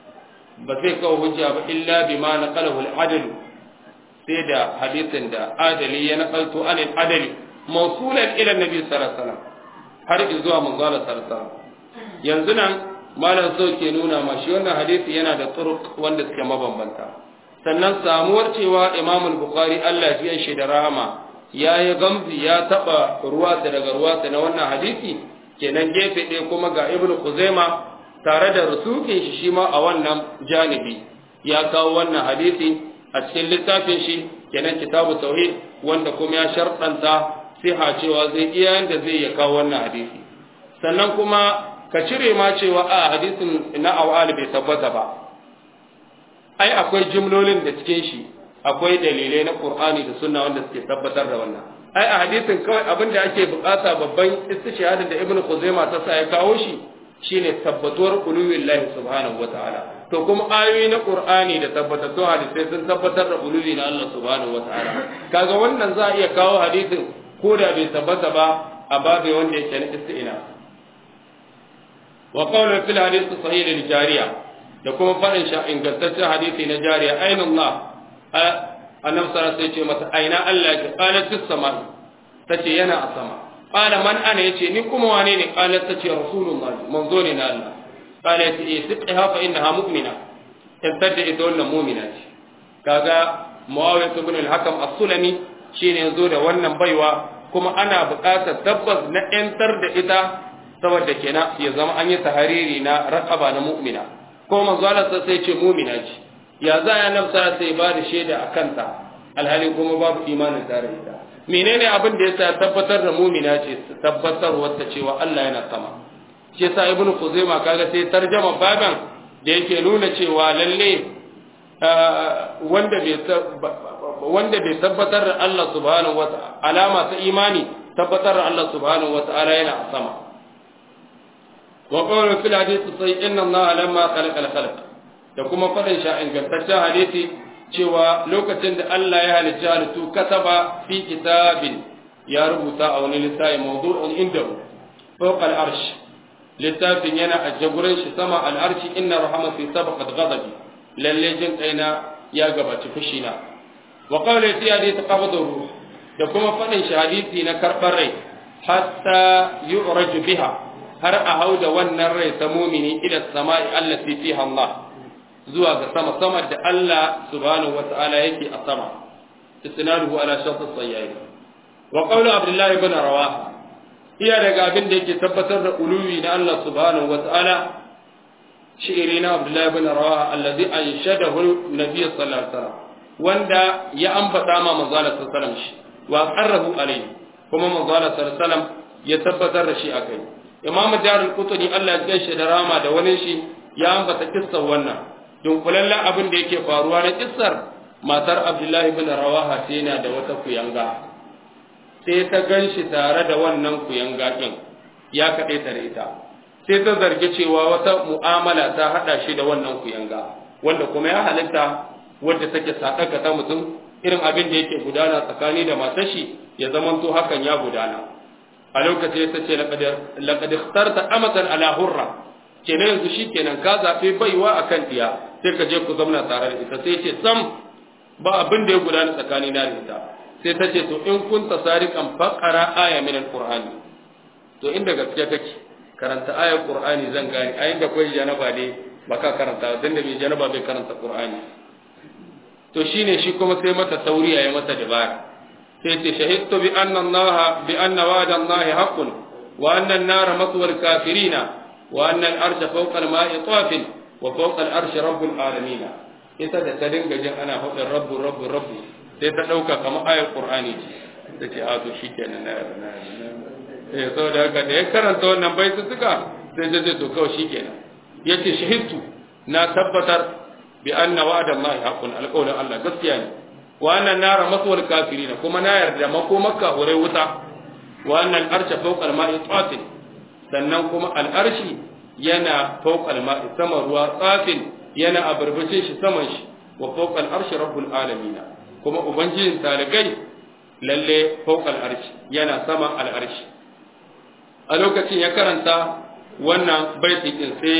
ba zai kawo hujja ba illa bima naqalahu al-adl sai da hadisin da adali ya naqalto anil adali mawsulan ila nabi sallallahu alaihi wasallam har zuwa manzo sallallahu alaihi wasallam yanzu nan malam so ke nuna ma shi wannan hadisi yana da turuq wanda suke mabambanta sannan samuwar cewa imam al-bukhari Allah ya shi da rahama ya yi gamzi ya taba ruwa daga ruwa na wannan hadisi kenan gefe ɗaya kuma ga ibn Khuzaima tare da rusukin shi shi ma a wannan janibi ya kawo wannan hadisi a cikin littafin shi kenan kitabu tauhid wanda kuma ya sharɗanta siha cewa zai iya yanda zai ya kawo wannan hadisi sannan kuma ka cire ma cewa a hadisin na awal bai tabbata ba ai akwai jimlolin da cikin shi akwai dalilai na qur'ani da sunna wanda suke tabbatar da wannan ai a hadisin kawai abin da ake bukata babban istishhadin da ibnu khuzaima ta sa ya kawo shi shine tabbatuwar uluwillahi subhanahu wataala to kuma ayoyi na qur'ani da tabbatattun hadisai sun tabbatar da uluwi na Allah subhanahu wataala kaga wannan za a iya kawo hadisin ko da bai tabbata ba a babe wanda yake na isti'na wa qawlu fil hadith sahih lil jariya da kuma fadin sha ingantaccen hadisi na jariya aina Allah annabi sallallahu alaihi wasallam ce mata aina Allah ya qalat fis sama tace yana a sama qala man ana yace ni kuma wane ne qalat tace rasulullah manzo ne na Allah qala yace eh siqha fa innaha mu'mina tabtada ita wannan mu'mina ce kaga muawiyah ibn al-hakam as-sulami shine yazo da wannan baiwa kuma ana buƙatar tabbas na ‘yantar da ita saboda kenan ya zama an yi tahariri na raƙaba na mu'mina ko manzo Allah sai ce mu'mina ce ya za ya nafsa sai ba da shaida a kanta alhali kuma babu imanin tare ita menene abin da yasa tabbatar da mu'mina ce tabbatar wata cewa Allah yana sama shi yasa ibnu khuzaima kaga sai tarjama baban da yake nuna cewa lalle wanda bai wanda bai tabbatar da Allah subhanahu wa ta'ala alama ta imani tabbatar da Allah subhanahu wa ta'ala yana a sama wa qawlu fil hadith sai inna Allah lamma khalaqa al khalq da kuma fadin sha ingantaccen hadisi cewa lokacin da Allah ya halicci halittu kataba fi kitabin ya rubuta a wani littafi mawdu'un indahu fawqa al arsh littafin yana a jagurin shi sama al arshi inna rahmati sabaqat ghadabi lalle jin kaina ya gabaci fushina wa qawla fi hadith qabd ruh da kuma fadin shahadisi na karbar rai hatta yu'raju biha har a hauda wannan rai ta mumini ila samai allati fiha Allah zuwa ga sama sama da Allah subhanahu wata'ala yake a sama istinaduhu ala shatt as-sayyid wa qawlu abdullah ibn rawaha iya daga abin da yake tabbatar da uluwi na Allah subhanahu wata'ala shi'iri na abdullah ibn rawaha alladhi anshadahu nabiy sallallahu alaihi wasallam wanda ya ambata ma manzo Allah sallallahu alaihi wasallam wa qarrahu alaihi kuma manzo Allah sallallahu alaihi wasallam ya tabbatar da shi akai imam darul qutni Allah ya gaishe da rama da wani shi ya ambata kissar wannan dunkulallen abin da yake faruwa na kissar matar abdullahi ibn rawaha sai yana da wata kuyanga sai ta ganshi tare da wannan kuyanga din ya kaɗai ta da ita sai ta zargi cewa wata mu'amala ta haɗa shi da wannan kuyanga wanda kuma ya halitta wadda take sadaka ta mutum irin abin da yake gudana tsakani da matar shi ya zamanto hakan ya gudana a lokacin ta ce laqad ikhtarta amatan ala hurra kenan yanzu shikenan ka zabe baiwa akan diya sai ka je ku zauna tare da ita sai ce sam ba abin da ya gudana tsakani na da ita sai ta ce to in kunta sariqan faqara aya min alqur'ani to inda gaskiya kake karanta ayar qur'ani zan gane ayin da koyi janaba ne baka karanta dan da mai janaba bai karanta qur'ani to shine shi kuma sai mata tauriya ya mata dabara sai ce shahidtu bi anna Allah bi anna wa'da Allah haqqun wa anna an-nar maswar kafirina wa anna al-arsha fawqa al-ma'i tafin wa fawqa al-arshi rabbul alamin ita da ta dinga jin ana faɗin rabbu rabbu rabbu sai ta ɗauka kamar ayar qur'ani ce ta ce a to shikenan na na eh saboda haka da ya karanta wannan baitutuka sai ta ce to kawai shikenan yace shahidtu na tabbatar بأن وعد الله حق القول الله gaskiya ne wa annan nara maswal kafirin kuma na yarda mako makka hore wuta wa annan arsha fawqa al-ma'i tatin sannan kuma al-arshi yana fawqa al-ma'i sama ruwa tsafin yana a barbashin shi saman shi wa fawqa al-arshi rabbul alamin kuma ubangijin talikai lalle fawqa al-arshi yana sama al-arshi a lokacin ya karanta wannan baiti din sai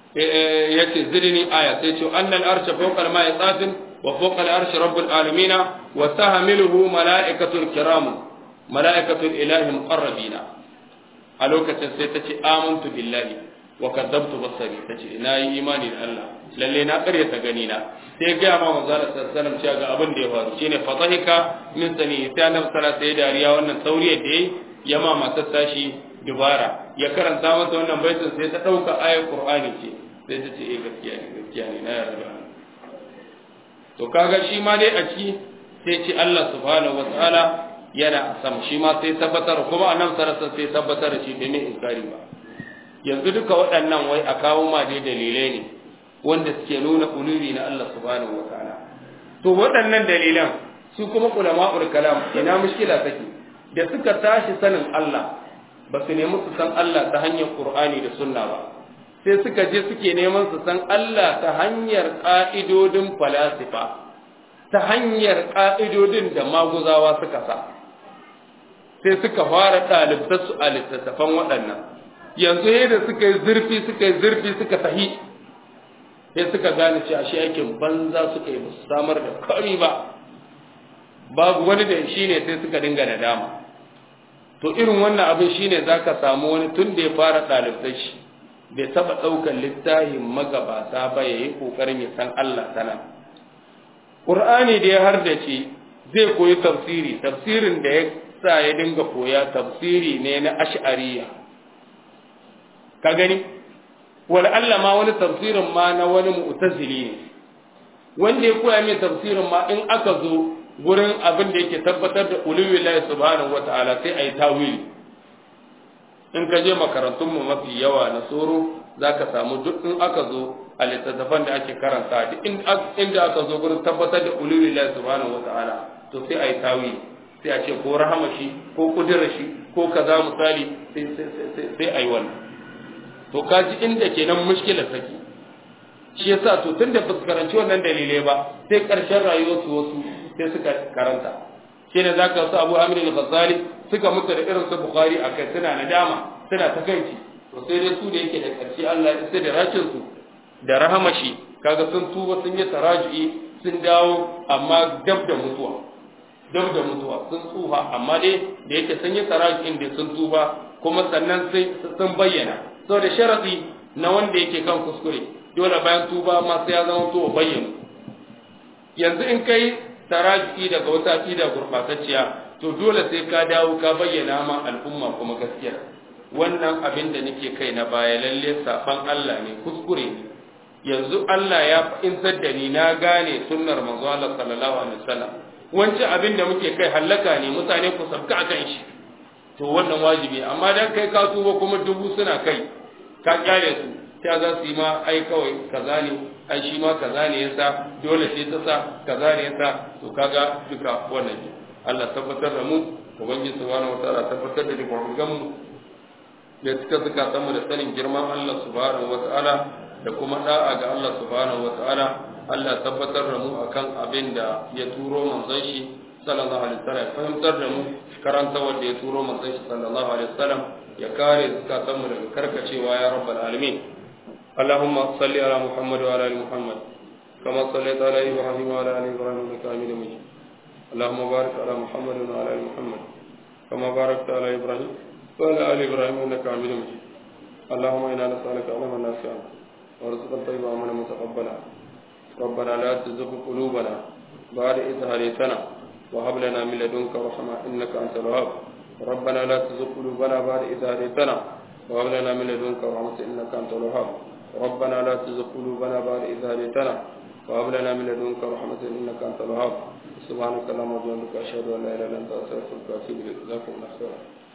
yace zidni aya sai ce annal arsha fawqa al-ma'i tsafin wa fawqa al-arshi rabbul alamin wa tahmiluhu malaikatul kiram malaikatul ilahi muqarrabina a lokacin sai tace amantu billahi wa kadzabtu basari tace na yi imani da Allah lalle na karyata gani na sai ga ma manzo Allah sallallahu alaihi wasallam cewa ga abin da ya faru shine fatahika min sani sai annabi sallallahu alaihi wasallam dariya wannan tauriyar da yayi ya ma matar tashi dubara ya karanta mata wannan baitin sai ta dauka ayar qur'ani ce sai ta ce eh gaskiya ne gaskiya ne na yarda to kaga shi ma dai a ciki sai ce Allah subhanahu wataala yana a sama shi ma sai tabbatar kuma annabi sallallahu sai tabbatar da shi bai mai inkari ba yanzu duka waɗannan wai a kawo ma dai dalilai ne wanda suke nuna uluri na Allah subhanahu wataala to waɗannan dalilan su kuma ulama'ul kalam ina mushkila take da suka tashi sanin Allah ba su nemi su san Allah ta hanyar Qur'ani da Sunna ba sai suka je suke neman su san Allah ta hanyar ƙa'idodin falasifa ta hanyar ƙa'idodin da maguzawa suka sa sai suka fara ɗalibtarsu a littattafan waɗannan yanzu yadda suka yi zurfi suka yi zurfi suka tahi sai suka gane cewa shi aikin banza suka yi musu samar da kari ba babu wani da shi ne sai suka dinga nadama to irin wannan abin shine zaka samu wani tun da ya fara ɗalibtar shi bai taɓa ɗaukar littafin magabata ba ya yi ƙoƙarin ya san Allah tana ƙur'ani da ya hardace zai koyi tafsiri tafsirin da ya sa ya dinga koya tafsiri ne na ash'ariya ka gani wal Allah ma wani tafsirin ma na wani mu'tazili ne wanda ya koya mai tafsirin ma in aka zo gurin abin da yake tabbatar da uluwillahi subhanahu wata'ala sai ayi tawili in ka je makarantun mu mafi yawa na tsoro zaka samu duk in aka zo a littattafan da ake karanta duk inda aka zo gurin tabbatar da uluwillahi subhanahu wata'ala to sai ayi tawili sai a ce ko rahama shi ko kudura shi ko kaza misali sai sai sai ayi wannan to kaji inda kenan mushkilar take shi yasa to tunda ba su karanci wannan dalilai ba sai karshen rayuwarsu wasu sai suka karanta shi ne zaka wasu abu amir al-ghazali suka mutu da irin su bukhari a kai suna nadama suna ta kanci to sai dai su da yake da karshe Allah ya sai da rakin su da rahamashi kaga sun tuba sun yi taraju'i sun dawo amma dab da mutuwa dab da mutuwa sun tsufa amma dai da yake sun yi taraju'in da sun tuba kuma sannan sai sun bayyana saboda sharadi na wanda yake kan kuskure dole bayan tuba ma sai ya zama to bayyana yanzu in kai taraji daga wata aqida gurbatacciya to dole sai ka dawo ka bayyana ma al'umma kuma gaskiya wannan abin da nake kai na baya lalle safan Allah ne kuskure ne yanzu Allah ya fahimtar da ni na gane sunnar manzo Allah sallallahu alaihi wasallam wancan abin da muke kai hallaka ne mutane ku sabka akan shi to wannan wajibi amma dan kai ka tuba kuma dubu suna kai ka kyale su ta za su yi ma ai kawai kaza ne ai shi ma kaza ne yasa dole sai ta sa kaza ne yasa to kaga duka wannan ne Allah tabbatar da mu ubangiji subhanahu wataala tabbatar da dukkan mu ya cika zakatan mu da sanin girman Allah subhanahu wataala da kuma da'a ga Allah subhanahu wataala Allah tabbatar da mu akan abin da ya turo manzon shi sallallahu alaihi wasallam fahimtar da mu karanta wanda ya turo manzon shi sallallahu alaihi wasallam ya kare zakatan mu daga karkacewa ya rabbal alamin اللهم صل على محمد وعلى ال محمد كما صليت على ابراهيم وعلى ال ابراهيم انك حميد مجيد اللهم بارك على محمد وعلى ال محمد كما باركت على ابراهيم وعلى ال ابراهيم انك حميد مجيد اللهم انا نسالك علما نافعا ورزقا طيبا وعملا متقبلا ربنا لا تزغ قلوبنا بعد إذ هديتنا وهب لنا من لدنك رحمة إنك أنت الوهاب ربنا لا تزغ قلوبنا بعد إذ هديتنا وهب لنا من لدنك رحمة إنك أنت الوهاب ربنا لا تزغ قلوبنا بعد إذ هديتنا وهب لنا من لدنك رحمة إنك أنت الوهاب سبحانك اللهم وبحمدك أشهد أن لا إله إلا أنت أستغفرك وأتوب إليك جزاكم الله خيرا